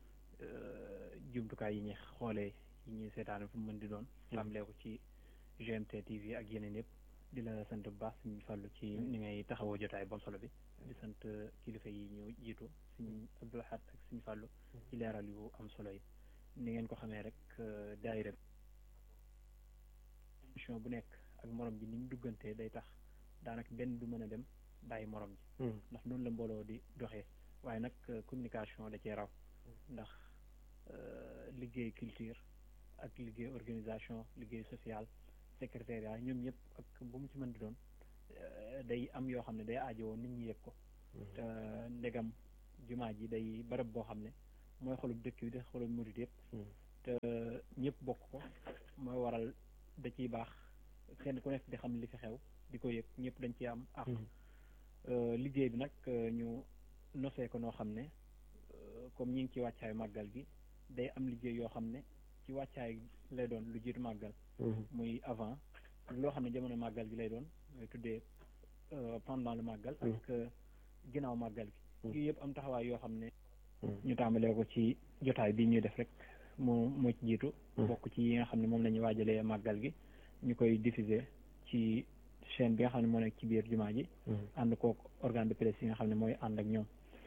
jumtukaay yi ñuy xoolee yi ñuy seetaane fu mu mën di doon tàmbalee ko ci GMT TV ak yeneen yëpp di la sant bu baax suñu fàllu ci ni ngay taxawoo jotaay bam solo bi di sant kilifa yi ñu jiitu suñu Abdul Ahad ak suñu fàllu ci leeral yu am solo yi ni ngeen ko xamee rek daayira émission bu nekk ak morom bi ni mu duggantee day tax daanaka benn du mën a dem bàyyi morom ji ndax noonu la mbooloo di doxee waaye nag communication da cee raw ndax liggéey culture ak liggéey organisation liggéey social secrétariat ñoom ñëpp ak bu mu ci mën di doon day am yoo xam ne day aajowoo nit ñi yëg ko te ndegam jumaa ji day barab boo xam ne mooy xolub dëkk bi di xolub murit yëpp te ñëpp bokk ko mooy waral da ciy baax kenn ku nekk di xam li fi xew di ko yëg ñëpp dañ ciy am ak liggéey bi nag ñu nosee ko noo xam ne comme ñi ngi ci wàccaay màggal gi day am liggéey yoo xam ne ci wàccaay lay doon lu jiitu màggal muy avant loo xam ne jamono màggal gi lay doon mooy tuddee pendant le màggal ak ginnaaw màggal gi yooyu yëpp am taxawaay yoo xam ne ñu tàmbalee ko ci jotaay bi ñuy def rek moo moo ci jiitu bokk ci yi nga xam ne moom la ñuy waajalee màggal gi ñu koy diffuser ci chaîne bi nga xam ne moo nekk ci biir jumaa ji ànd kook organe de presse yi nga xam ne mooy ànd ak ñoom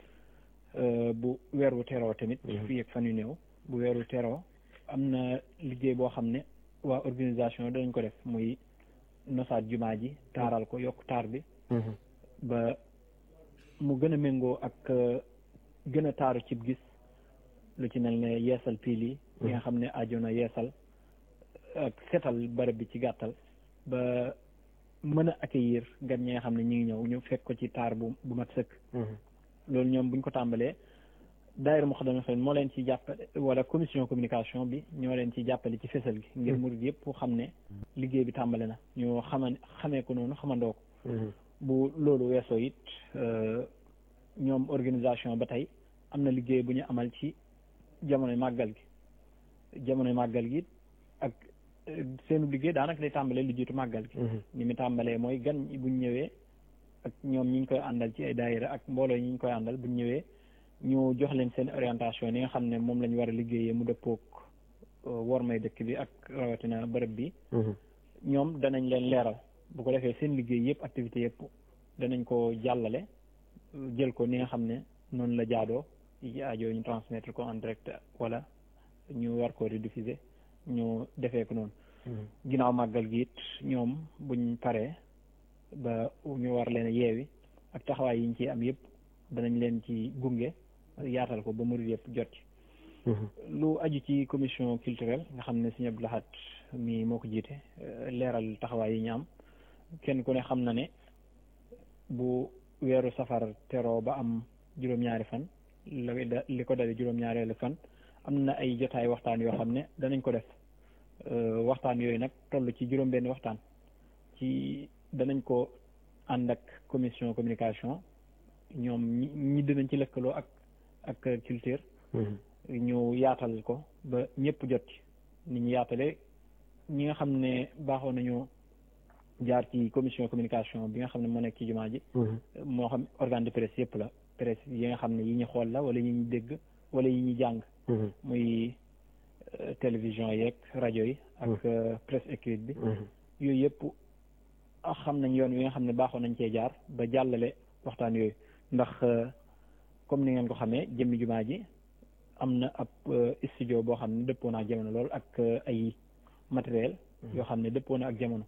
bu weer wu teroo tamit fii ak fan yu néew bu weer wu teroo am na liggéey boo xam ne waa organisation danañ ko def muy nosaat jumaa ji taaral ko yokk taar bi ba mu gën a méngoo ak gën a taaru cib gis lu ci mel ne yeesal piil yi yi nga xam ne aajo na yeesal ak setal barab bi ci gàttal ba mën a accueillir gan ñi nga xam ne ñu ngi ñëw ñu fekk ko ci taar bu bu mat sëkk loolu ñoom buñ ko tàmbalee daayira Moukhaddamatoul Khidma moo leen ci jàppale wala commission communication bi ñoo leen ci jàppale ci fésal gi ngir murid yëpp xam ne liggéey bi tàmbale na ñu xama xamee ko noonu xamandoo ko bu loolu weesoo it ñoom organisation ba tey am na liggéey bu ñu amal ci jamonoy màggal gi jamonoy màggal gi ak seenu liggéey daanaka day tàmbalee lu jiitu màggal gi ni mu tàmbalee mooy gan buñ ñëwee ak ñoom ñi ñu koy àndal ci ay daayira ak mbooloo ñi ñu koy àndal buñ ñëwee ñu jox leen seen orientation yi nga xam ne moom lañ war a liggéeyee mu dëppook wormay dëkk bi ak rawatina bërëb bi ñoom danañ leen leeral bu ko defee seen liggéey yëpp activité yëpp danañ ko jàllale jël ko ni nga xam ne noonu la jaadoo yi aajo ñu transmettre ko en direct wala ñu war ko rediffuser ñu defee ko noonu ginnaaw màggal gi it ñoom buñ paree ba ñu war leen a yeewi ak taxawaay yi ñu ci am yëpp danañ leen ci gunge yaatal ko ba murid yëpp jot ci lu aju ci commission culturelle nga xam ne Sëñ Abdou Lahad mi moo ko jiite leeral taxawaay yi ñu am kenn ku ne xam na ne bu weeru safar teroo ba am juróom-ñaari fan li ko dale juróom-ñaareelu fan am na ay jotaay waxtaan yoo xam ne danañ ko def waxtaan yooyu nag toll ci juróom-benn waxtaan ci danañ ko ànd ak commission communication ñoom ñi ñi dinañ ci lëkkaloo ak ak culture ñu yaatal ko ba ñëpp jot ci ni ñu yaatale ñi nga xam ne baaxoo nañu jaar ci commission communication bi nga xam ne moo nekk ci jumaa ji moo xam organe de presse yëpp la presse yi nga xam ne yi ñu xool la wala yi ñu dégg wala yi ñu jàng muy télévision yeeg rajo yi ak presse écrite bi yooyu yëpp xam nañ yoon wi nga xam ne baaxoo nañ cee jaar ba jàllale waxtaan yooyu ndax comme ni ngeen ko xamee jëmmi jumaa ji am na ab studio boo xam ne dëppoo na ak jamono lool ak ay matériel yoo xam ne dëppoo na ak jamono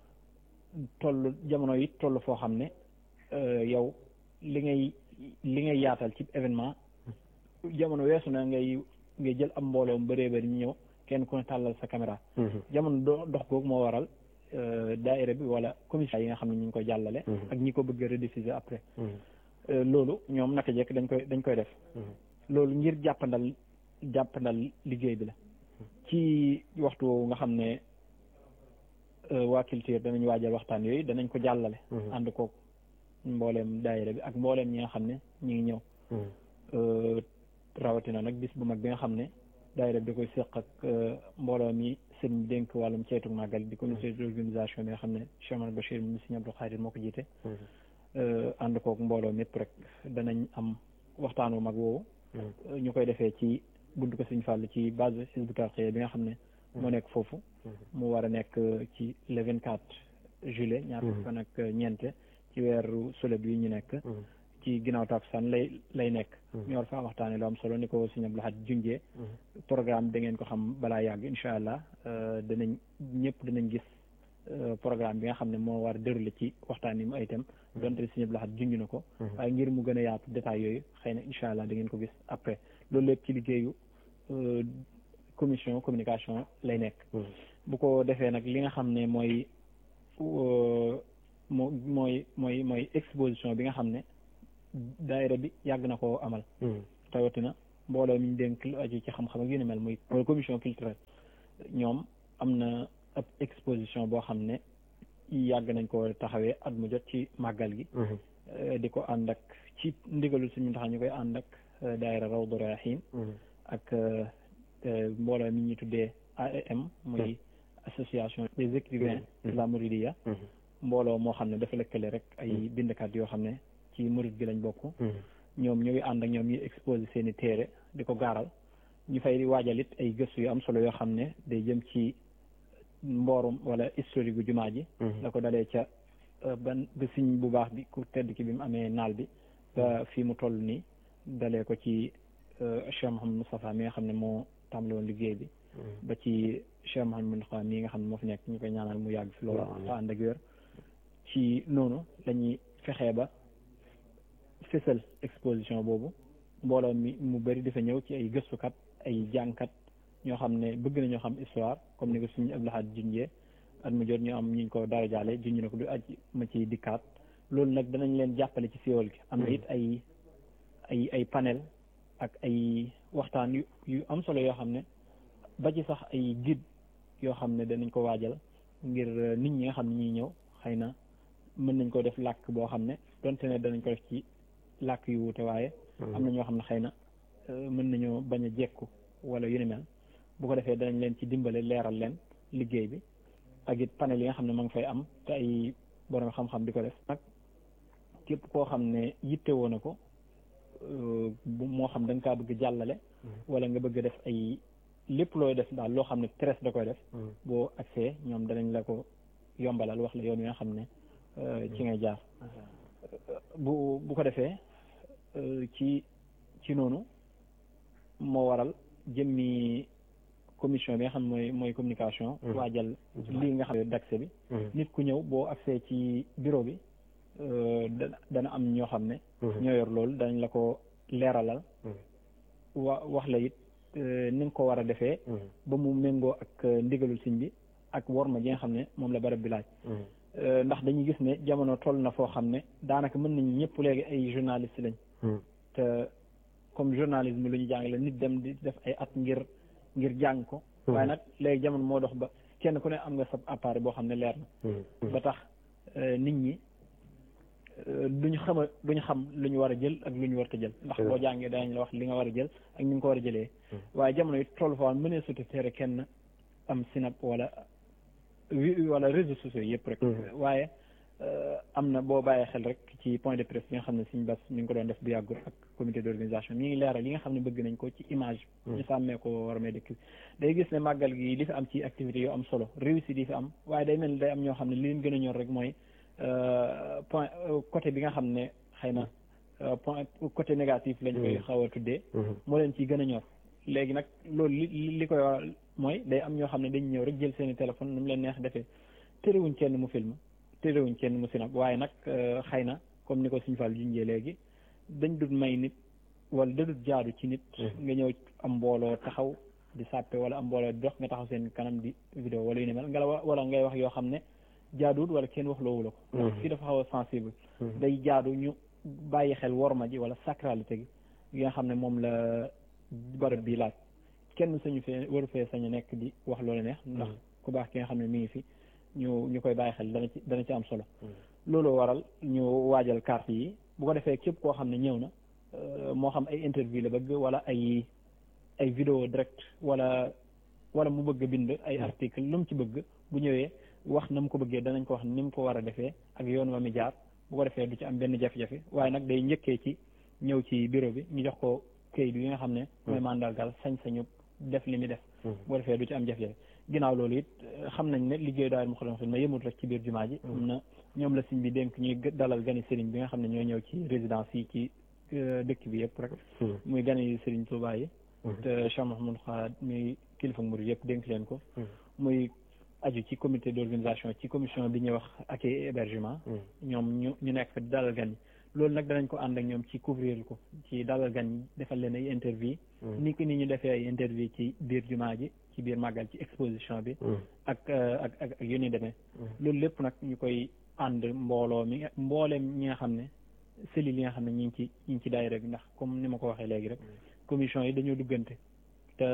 toll jamono yi toll foo xam ne yow li ngay li ngay yaatal ci événement jamono weesu na ngay ngay jël am mbooloo mu bëree bëri ñu ñëw kenn ku ne tàllal sa caméra jamono do dox googu moo waral daaira bi wala commission yi nga xam ne ñu ngi koy jàllale ak ñi ko bëgg a rediffuser après loolu ñoom naka jekk dañ koy dañ koy def loolu ngir jàppandal jàppandal liggéey bi la ci waxtu woowu nga xam ne waa culture danañ waajal waxtaan yooyu danañ ko jàllale ànd koog mbooleem daayira bi ak mbooleem ñi nga xam ne ñu ngi ñëw rawatina nag bis bu mag bi nga xam ne daayira bi da koy séq ak mbooloo mi sëñ dénk wàllum ceytu màggal di comité d'organisation bi nga xam ne Cheikh Omar Bachir mi Sëñ Abdou Khadir moo ko jiite ànd koog mbooloo mépp rek danañ am waxtaan wu mag woowu ñu koy defee ci buntu ko Sëñ Fall ci base Hizbut Tarqiyyah bi nga xam ne moo nekk foofu mu war a nekk ci le vingt quatre juillet ñaar fukki fan ak ñeente ci weeru solet bi ñu nekk ci ginnaaw takkusaan lay lay nekk ñu war fa waxtaane lu am solo ni ko Sëñ Abdou Lahad junjee programme da ngeen ko xam balaa yàgg incha allah danañ ñëpp danañ gis programme bi nga xam ne moo war a déroulé ci waxtaan yi mu ay thème donte Sëñ Abdou Lahad junj na ko waaye ngir mu gën a yaatu détails yooyu xëy na incha allah da ngeen ko gis après loolu lépp ci liggéeyu commission communication lay nekk bu ko defee nag li nga xam ne mooy moo mooy mooy mooy exposition bi nga xam ne daayira bi yàgg na koo amal tawatina mbooloo mi ñu dénk lu aju ci xam-xam ak yu ni mel muy mooy commission culturelle ñoom am na ab exposition boo xam ne yàgg nañ ko taxawee at mu jot ci màggal gi di ko ànd ak ci ndigalul suñu tax ñu koy ànd ak daayira Rawdu Rayaahiin ak mbooloo mi ñu tuddee AEM muy association des écrivains de la Mouridiya mbooloo moo xam ne dafa lëkkale rek ay bindkat yoo xam ne ci murid gi lañ bokk ñoom ñu ngi ànd ak ñoom ñuy exposé seen i téere di ko gaaral ñu fay waajal it ay gëstu yu am solo yoo xam ne day jëm ci mboorum wala historique gu jumaa ji la ko dalee ca ban ba siñ bu baax bi ku tedd ki bi mu amee naal bi ba fii mu toll nii dalee ko ci Cheikh Mouhamed Moustapha mi nga xam ne moo tàmbali woon liggéey bi ba ci Cheikh Mouhamed Moustapha mi nga xam ne moo fi nekk ñu koy ñaanal mu yàgg fi loolu te ànd ak wér ci noonu lañuy fexee ba fësal exposition boobu mbooloo mi mu bëri dafa ñëw ci ay gëstukat ay jàngkat ñoo xam ne bëgg nañoo xam histoire comme ni ko suñu Abdou Lahad junjee at mu jot ñu am ñu ko dara jaale junj na ko du aj ma ci dikkaat loolu nag danañ leen jàppale ci siiwal gi am na it ay ay ay panel ak ay waxtaan yu yu am solo yoo xam ne ba ci sax ay guide yoo xam ne danañ ko waajal ngir nit ñi nga xam ne ñuy ñëw xëy na mën nañ ko def làkk boo xam ne donte ne danañ ko def ci làkk yu wuute waaye am na ñoo xam ne xëy na mën nañoo bañ a jekku wala yu ni mel bu ko defee danañ leen ci dimbale leeral leen liggéey bi ak it panel yi nga xam ne ma ngi fay am te ay borom xam-xam di ko def nag képp koo xam ne yitte woon na ko moo xam da nga kaa bëgg jàllale wala nga bëgg def ay lépp looy def daal loo xam ne presse da koy def boo accès ñoom danañ la ko yombalal wax la yoon wi nga xam ne ci ngay jaar bu bu ko defee ci ci noonu moo waral jëmmi commission bi nga xam ne mooy mooy communication waajal lii nga xam ne d'accès bi nit ku ñëw boo accès ci bureau bi dana dana am ñoo xam ne ñoo yor loolu danañ la ko leeralal wa wax la it ni nga ko war a defee ba mu méngoo ak ndigalul siñ bi ak worma ji nga xam ne moom la barab bi laaj ndax dañuy gis ne jamono toll na foo xam ne daanaka mën nañu ñëpp léegi ay journaliste lañ te comme journalisme lu ñu jàngale nit dem di def ay at ngir ngir jàng ko waaye nag léegi jamono moo dox ba kenn ku ne am nga sa appareil boo xam ne leer na ba tax nit ñi duñu xama duñu xam lu ñu war a jël ak lu ñu war a jël ndax boo jàngee danañ la wax li nga war a jël ak ni nga ko war a jëlee waaye jamono yi toll foo mënee suti tere kenn am sinap wala wala réseaux sociaux yëpp rek waaye am na boo bàyyee xel rek ci point de presse bi nga xam ne suñ bas mi ngi ko doon def bu yàggul ak comité d'organisation mi ngi leeral li nga xam ne bëgg nañ ko ci image ñu sàmmee ko war mee dëkk day gis ne màggal gi li fi am ci activités yu am solo réussite yi fi am waaye day mel ni day am ñoo xam ne li leen gën a ñor rek mooy point côté bi nga xam ne xëy na point côté négatif lañ koy xaw a tuddee moo leen ciy gën a ñor léegi nag loolu li li koy waral mooy day am ñoo xam ne dañ ñëw rek jël seeni téléphone nu mu leen neex defee terewuñ kenn mu film terewuñ kenn mu sinab waaye nag xëy na comme ni ko suñ fàll junjee léegi dañ dut may nit wala da dut jaadu ci nit nga ñëw am mbooloo taxaw di sàppe wala am mbooloo di dox nga taxaw seen kanam di vidéo wala yu ne mel nga la wala ngay wax yoo xam ne jaaduwut wala kenn wax loowu la ko ndax fii dafa xaw a sensible day jaadu ñu bàyyi xel worma ji wala sacralité gi yi nga xam ne moom la barab bi laaj kenn sañu fee waru fee sañu nekk di wax loolu neex ndax ku baax ki nga xam ne mi ngi fi ñu ñu koy bàyyi xel dana ci dana ci am solo loolu waral ñu waajal carte yi bu ko defee képp koo xam ne ñëw na moo xam ay interview la bëgg wala ay ay vidéo direct wala wala mu bëgg bind ay article lu mu ci bëgg bu ñëwee wax na mu ko bëggee danañ ko wax ni mu ko war a defee ak yoon wa mi jaar bu ko defee du ci am benn jafe-jafe waaye nag day njëkkee ci ñëw ci bureau bi ñu jox ko këyit yi nga xam ne mooy mandargal sañ-sañu def li muy def bu ko defee du ci am jafe-jafe ginnaaw loolu it xam nañ ne liggéey daal Moukhaddamatoul Khidma yëmut rek ci biir jumaa ji am na ñoom la siñ bi dénk ñuy dalal gani sëriñ bi nga xam ne ñoo ñëw ci résidence yi ci dëkk bi yëpp rek muy gani sëriñ Touba yi te Cheikh Mouhamadou Khad muy kilifa murid yëpp dénk leen ko muy aju ci comité d'organisation ci commission bi ñuy wax accueil et hébergement ñoom ñu ñu nekk fa dalal gan yi loolu nag danañ ko ànd ak ñoom ci couvrir ko ci dalal gan yi defal leen ay interview ni ki ni ñu defee ay interview ci biir jumaa ji ci biir màggal ci exposition bi ak ak ak ak yu ni demee loolu lépp nag ñu koy ànd mbooloo mi mbooleem ñi nga xam ne cellules yi nga xam ne ñi ngi ci ñi ngi ci daayira bi ndax comme ni ma ko waxee léegi rek commission yi dañoo duggante te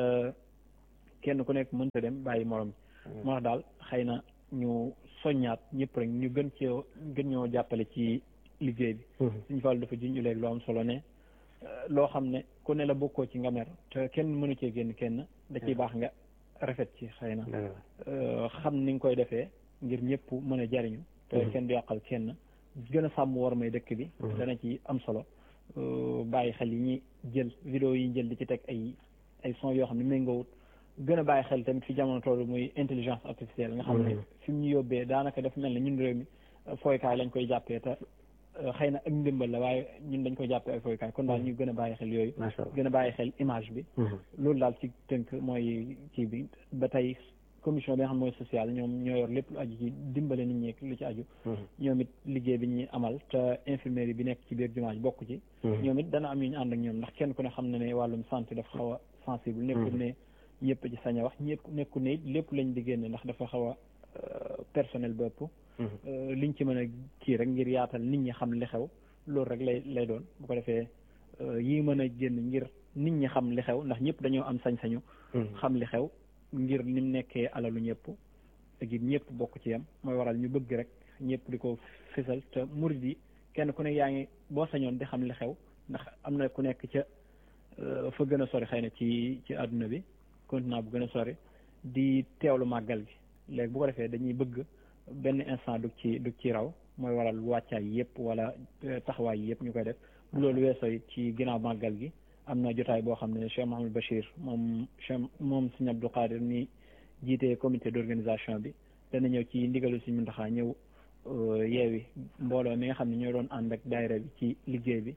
kenn ku nekk mënta dem bàyyi morom bi moo tax daal xëy na ñu soññaat ñëpp rek ñu gën ci gën ñoo jàppale ci liggéey bi suñu fàllu dafa junj léegi loo am solo ne loo xam ne ku ne la bokkoo ci nga mer te kenn mënu cee génn kenn da ciy baax nga rafet ci xëy na xam ni nga koy defee ngir ñëpp mën a jariñu te kenn du yàqal kenn gën a sàmm war may dëkk bi dana ci am solo bàyyi xel yi ñuy jël vidéo yi jël di ci teg ay ay son yoo xam ne méngoowut gën a bàyyi xel tamit fi jamono toll muy intelligence artificielle nga xam ne fi mu ñu yóbbee daanaka dafa mel ne ñun réew mi fooykaay lañ koy jàppee te xëy na ak ndimbal la waaye ñun dañ koy jàppee ay fooykaay kon daal ñu gën a bàyyi xel yooyu gën a bàyyi xel image bi loolu daal ci tënk mooy kii bi ba tey commission bi nga xam mooy sociale ñoom ñoo yor lépp lu aju ci dimbale nit ñi lu ci aju ñoom it liggéey bi ñuy amal te infirmerie bi nekk ci biir jumaa ji bokk ci ñoom it dana am ñu ñu ànd ak ñoom ndax kenn ku ne xam na ne wàllum santé dafa xaw a sensible nekkul ne ñëpp ci sañ a wax ñëpp nekkul ne it lépp lañ di génne ndax dafa xaw a personnel bëpp liñ ci mën a kii rek ngir yaatal nit ñi xam li xew loolu rek lay lay doon bu ko defee yi mën a génn ngir nit ñi xam li xew ndax ñëpp dañoo am sañ-sañu xam li xew ngir ni mu nekkee alalu ñëpp ak it ñëpp bokk ci yam mooy waral ñu bëgg rek ñëpp di ko fësal te murid yi kenn ku ne yaa ngi boo sañoon di xam li xew ndax am na ku nekk ca fa gën a sori xëy na ci ci àdduna bi continent bu gën a sori di teewlu màggal gi léegi bu ko defee dañuy bëgg benn instant du ci du ci raw mooy waral wàccaay yëpp wala taxawaay yëpp ñu koy def bu loolu weesoo it ci ginnaaw màggal gi am na jotaay boo xam ne Cheikh Mahamadou Bachir moom Cheikh moom Sëñ Abdou Qadir ni jiite comité d'organisation bi dana ñëw ci ndigalu Sëñ Muntaxa ñëw yeewi mbooloo mi nga xam ne ñoo doon ànd ak daayira bi ci liggéey bi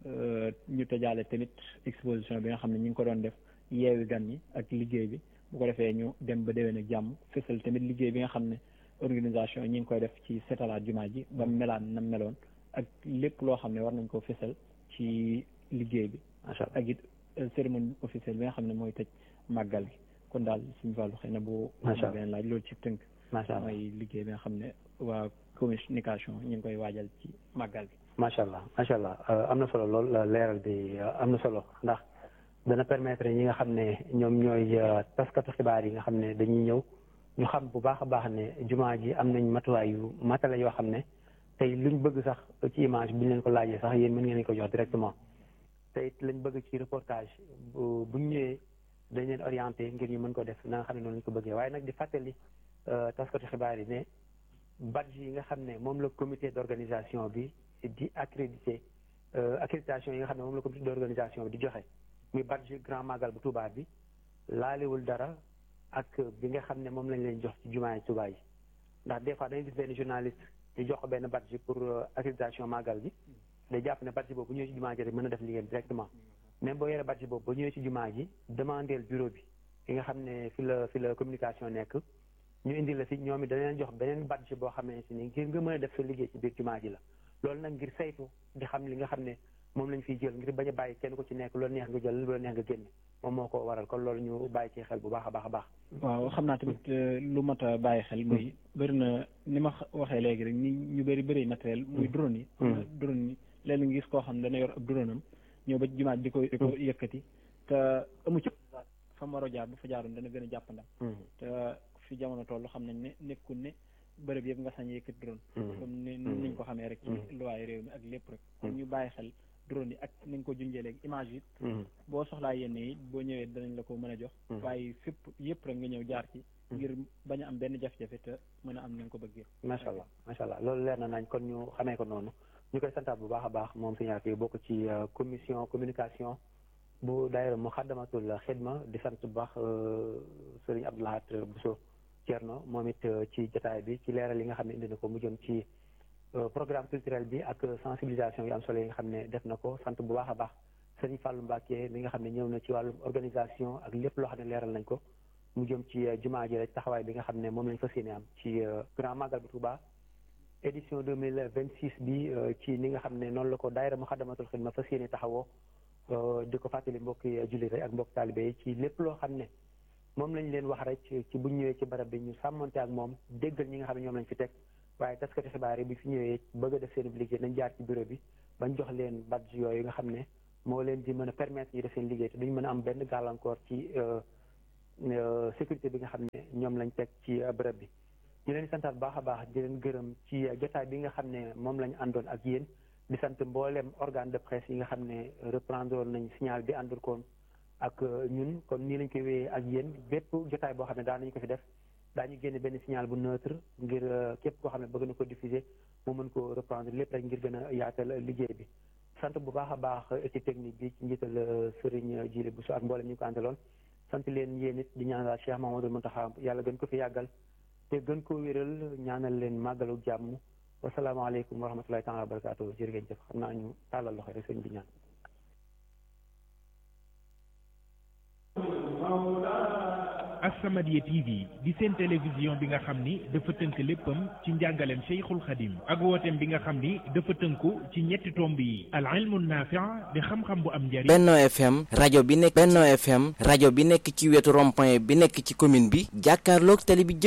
ñu tëjaale tamit exposition bi nga xam ne ñu ngi ko doon def yeewi gan ñi ak liggéey bi bu ko defee ñu dem ba déwén ak jàmm fësal tamit liggéey bi nga xam ne organisation ñi ngi koy def ci setalaat jumaa ji ba melaan na meloon ak lépp loo xam ne war nañ ko fësal ci liggéey bi ak it cérémonie officielle bi nga xam ne mooy tëj màggal gi kon daal suñu wàllu xëy na bu benn laaj loolu ci tënk mooy liggéey bi nga xam ne waa communication ñu ngi koy waajal ci màggal gi macha allah macha allah am na solo lool leeral bi am na solo ndax dana permettre ñi nga xam ne ñoom ñooy taskatu xibaar yi nga xam ne dañuy ñëw ñu xam bu baax a baax ne jumaa ji am nañ matuwaay yu matale yoo xam ne tey luñ bëgg sax ci image bi ñu leen ko laajee sax yéen mën ngeen ko jox directement te it lañ bëgg ci reportage bu buñ ñëwee dañ leen orienté ngir ñu mën ko def na nga xam ne noonu lañ ko bëggee waaye nag di fàttali taskatu xibaar yi ne badge yi nga xam ne moom la comité d'organisation bi di accrédité accréditation yi nga xam ne moom la comité d'organisation bi di joxe muy badge grand magal bu Touba bi laalewul dara ak bi nga xam ne moom lañ leen jox ci jumaa yi Touba yi ndax des fois dañuy gis benn journaliste ñu jox ko benn badge pour accréditation magal gi day jàpp ne badge boobu bu ñëwee ci jumaa ji rek mën a def liggéeyam directement même boo yoree badge boobu ba ñëwee ci jumaa ji demandeel bureau bi fi nga xam ne fi la fi la communication nekk ñu indi la fi ñoom it dañ leen jox beneen badge boo xamante ni ngir nga mën a def sa liggéey ci biir jumaa ji la loolu nag ngir saytu di xam li nga xam ne moom lañ fiy jël ngir bañ a bàyyi kenn ku ci nekk loolu neex nga jël loolu neex nga génne moom moo ko waral kon loolu ñu bàyyi ci xel bu baax a baax a baax waaw xam naa tamit lu mat a bàyyi xel muy bëri na ni ma waxee léegi rek ni ñu bëri bëri matériel muy drone yi drone yi léegi nga gis koo xam ne dana yor ab drone am ñëw ba jumaa di ko di ko yëkkati te amu ci fa mu war a jaar bu fa jaaroon dana gën a jàppandam te fi jamono toll xam nañ ne nekkul ne bërëb yëpp nga sañ yëkkati drone comme ni niñ ko xamee rek ci luwaay réew mi ak lépp rek kon ñu bàyyi xel drone yi ak ni nga ko junjee léegi image yi boo soxlaa yenn yi boo ñëwee danañ la ko mën a jox waaye fépp yëpp rek nga ñëw jaar ci ngir bañ a am benn jafe-jafe te mën a am ni nga ko bëggee macha allah macha allah loolu leer na nañ kon ñu xamee ko noonu ñu koy santaat bu baax a baax moom suñu yi bokk ci commission communication bu daayira Muxaddamatul Xidma di sant bu baax sëriñ Abdoulahat Bousso Thierno moom it ci jotaay bi ci leeral yi nga xam ne indi na ko mu jëm ci programme culturel bi ak sensibilisation yu am solo yi nga xam ne def na ko sant bu baax a baax sëriñ Fallou Mbacke mi nga xam ne ñëw na ci wàllum organisation ak lépp loo xam ne leeral nañ ko mu jëm ci jumaa ji rek taxawaay bi nga xam ne moom lañ fas yéene am ci grand magal bu Touba édition deux mille vingt six bi ci ni nga xam ne noonu la ko daayira Muxaddamatul Xidma fas yéene taxawoo di ko fàttali mbokki jullit rek ak mbokk taalibe yi ci lépp loo xam ne moom lañ leen wax rek ci buñ ñëwee ci barab bi ñu sàmmante ak moom déggal ñi nga xam ne ñoom lañ fi teg waaye taskati xibaar yi bi fi ñëwee bëgg a def seen liggéey nañ jaar ci bureau bi bañ jox leen badge yooyu nga xam ne moo leen di mën a permettre ñu def seen liggéey te duñ mën a am benn gàllankoor ci sécurité bi nga xam ne ñoom lañ teg ci bërëb bi ñu leen di santaat baax a baax di leen gërëm ci jotaay bi nga xam ne moom lañ àndoon ak yéen di sant mboolem organe de presse yi nga xam ne reprendre nañ signal bi àndul koon ak ñun comme nii lañ koy wéyee ak yéen bépp jotaay boo xam ne daan nañu ko fi def daañu génne benn signal bu neutre ngir képp koo xam ne bëgg na ko diffuser mu mën ko reprendre lépp rek ngir gën a yaatal liggéey bi sant bu baax a baax équipe technique bi ci njiital Serigne Djili Bousso ak mboolem ñu ko àndaloon sant leen yéen it di ñaanal Cheikh Mamadou Mountakha yàlla gën ko fi yàggal te gën ko wéral ñaanal leen màggalu jàmm wasalaamaaleykum wa rahmatulahi taala wa barakaatu jërë ngeen jëf xam naa ñu tàllal loxo rek sëñ bi ñaan As-Samadiyya TV di seen télévision bi nga xam ni dafa tënk léppam ci njàngaleem Cheikhul Khadim ak wooteem bi nga xam ni dafa tënku ci ñetti tomb yi al ilmu naafi' di xam-xam bu am njariñ Benno FM rajo bi nekk Benno FM rajo bi nekk ci wetu rond-point bi nekk ci commune bi jàkkaarloog télé bi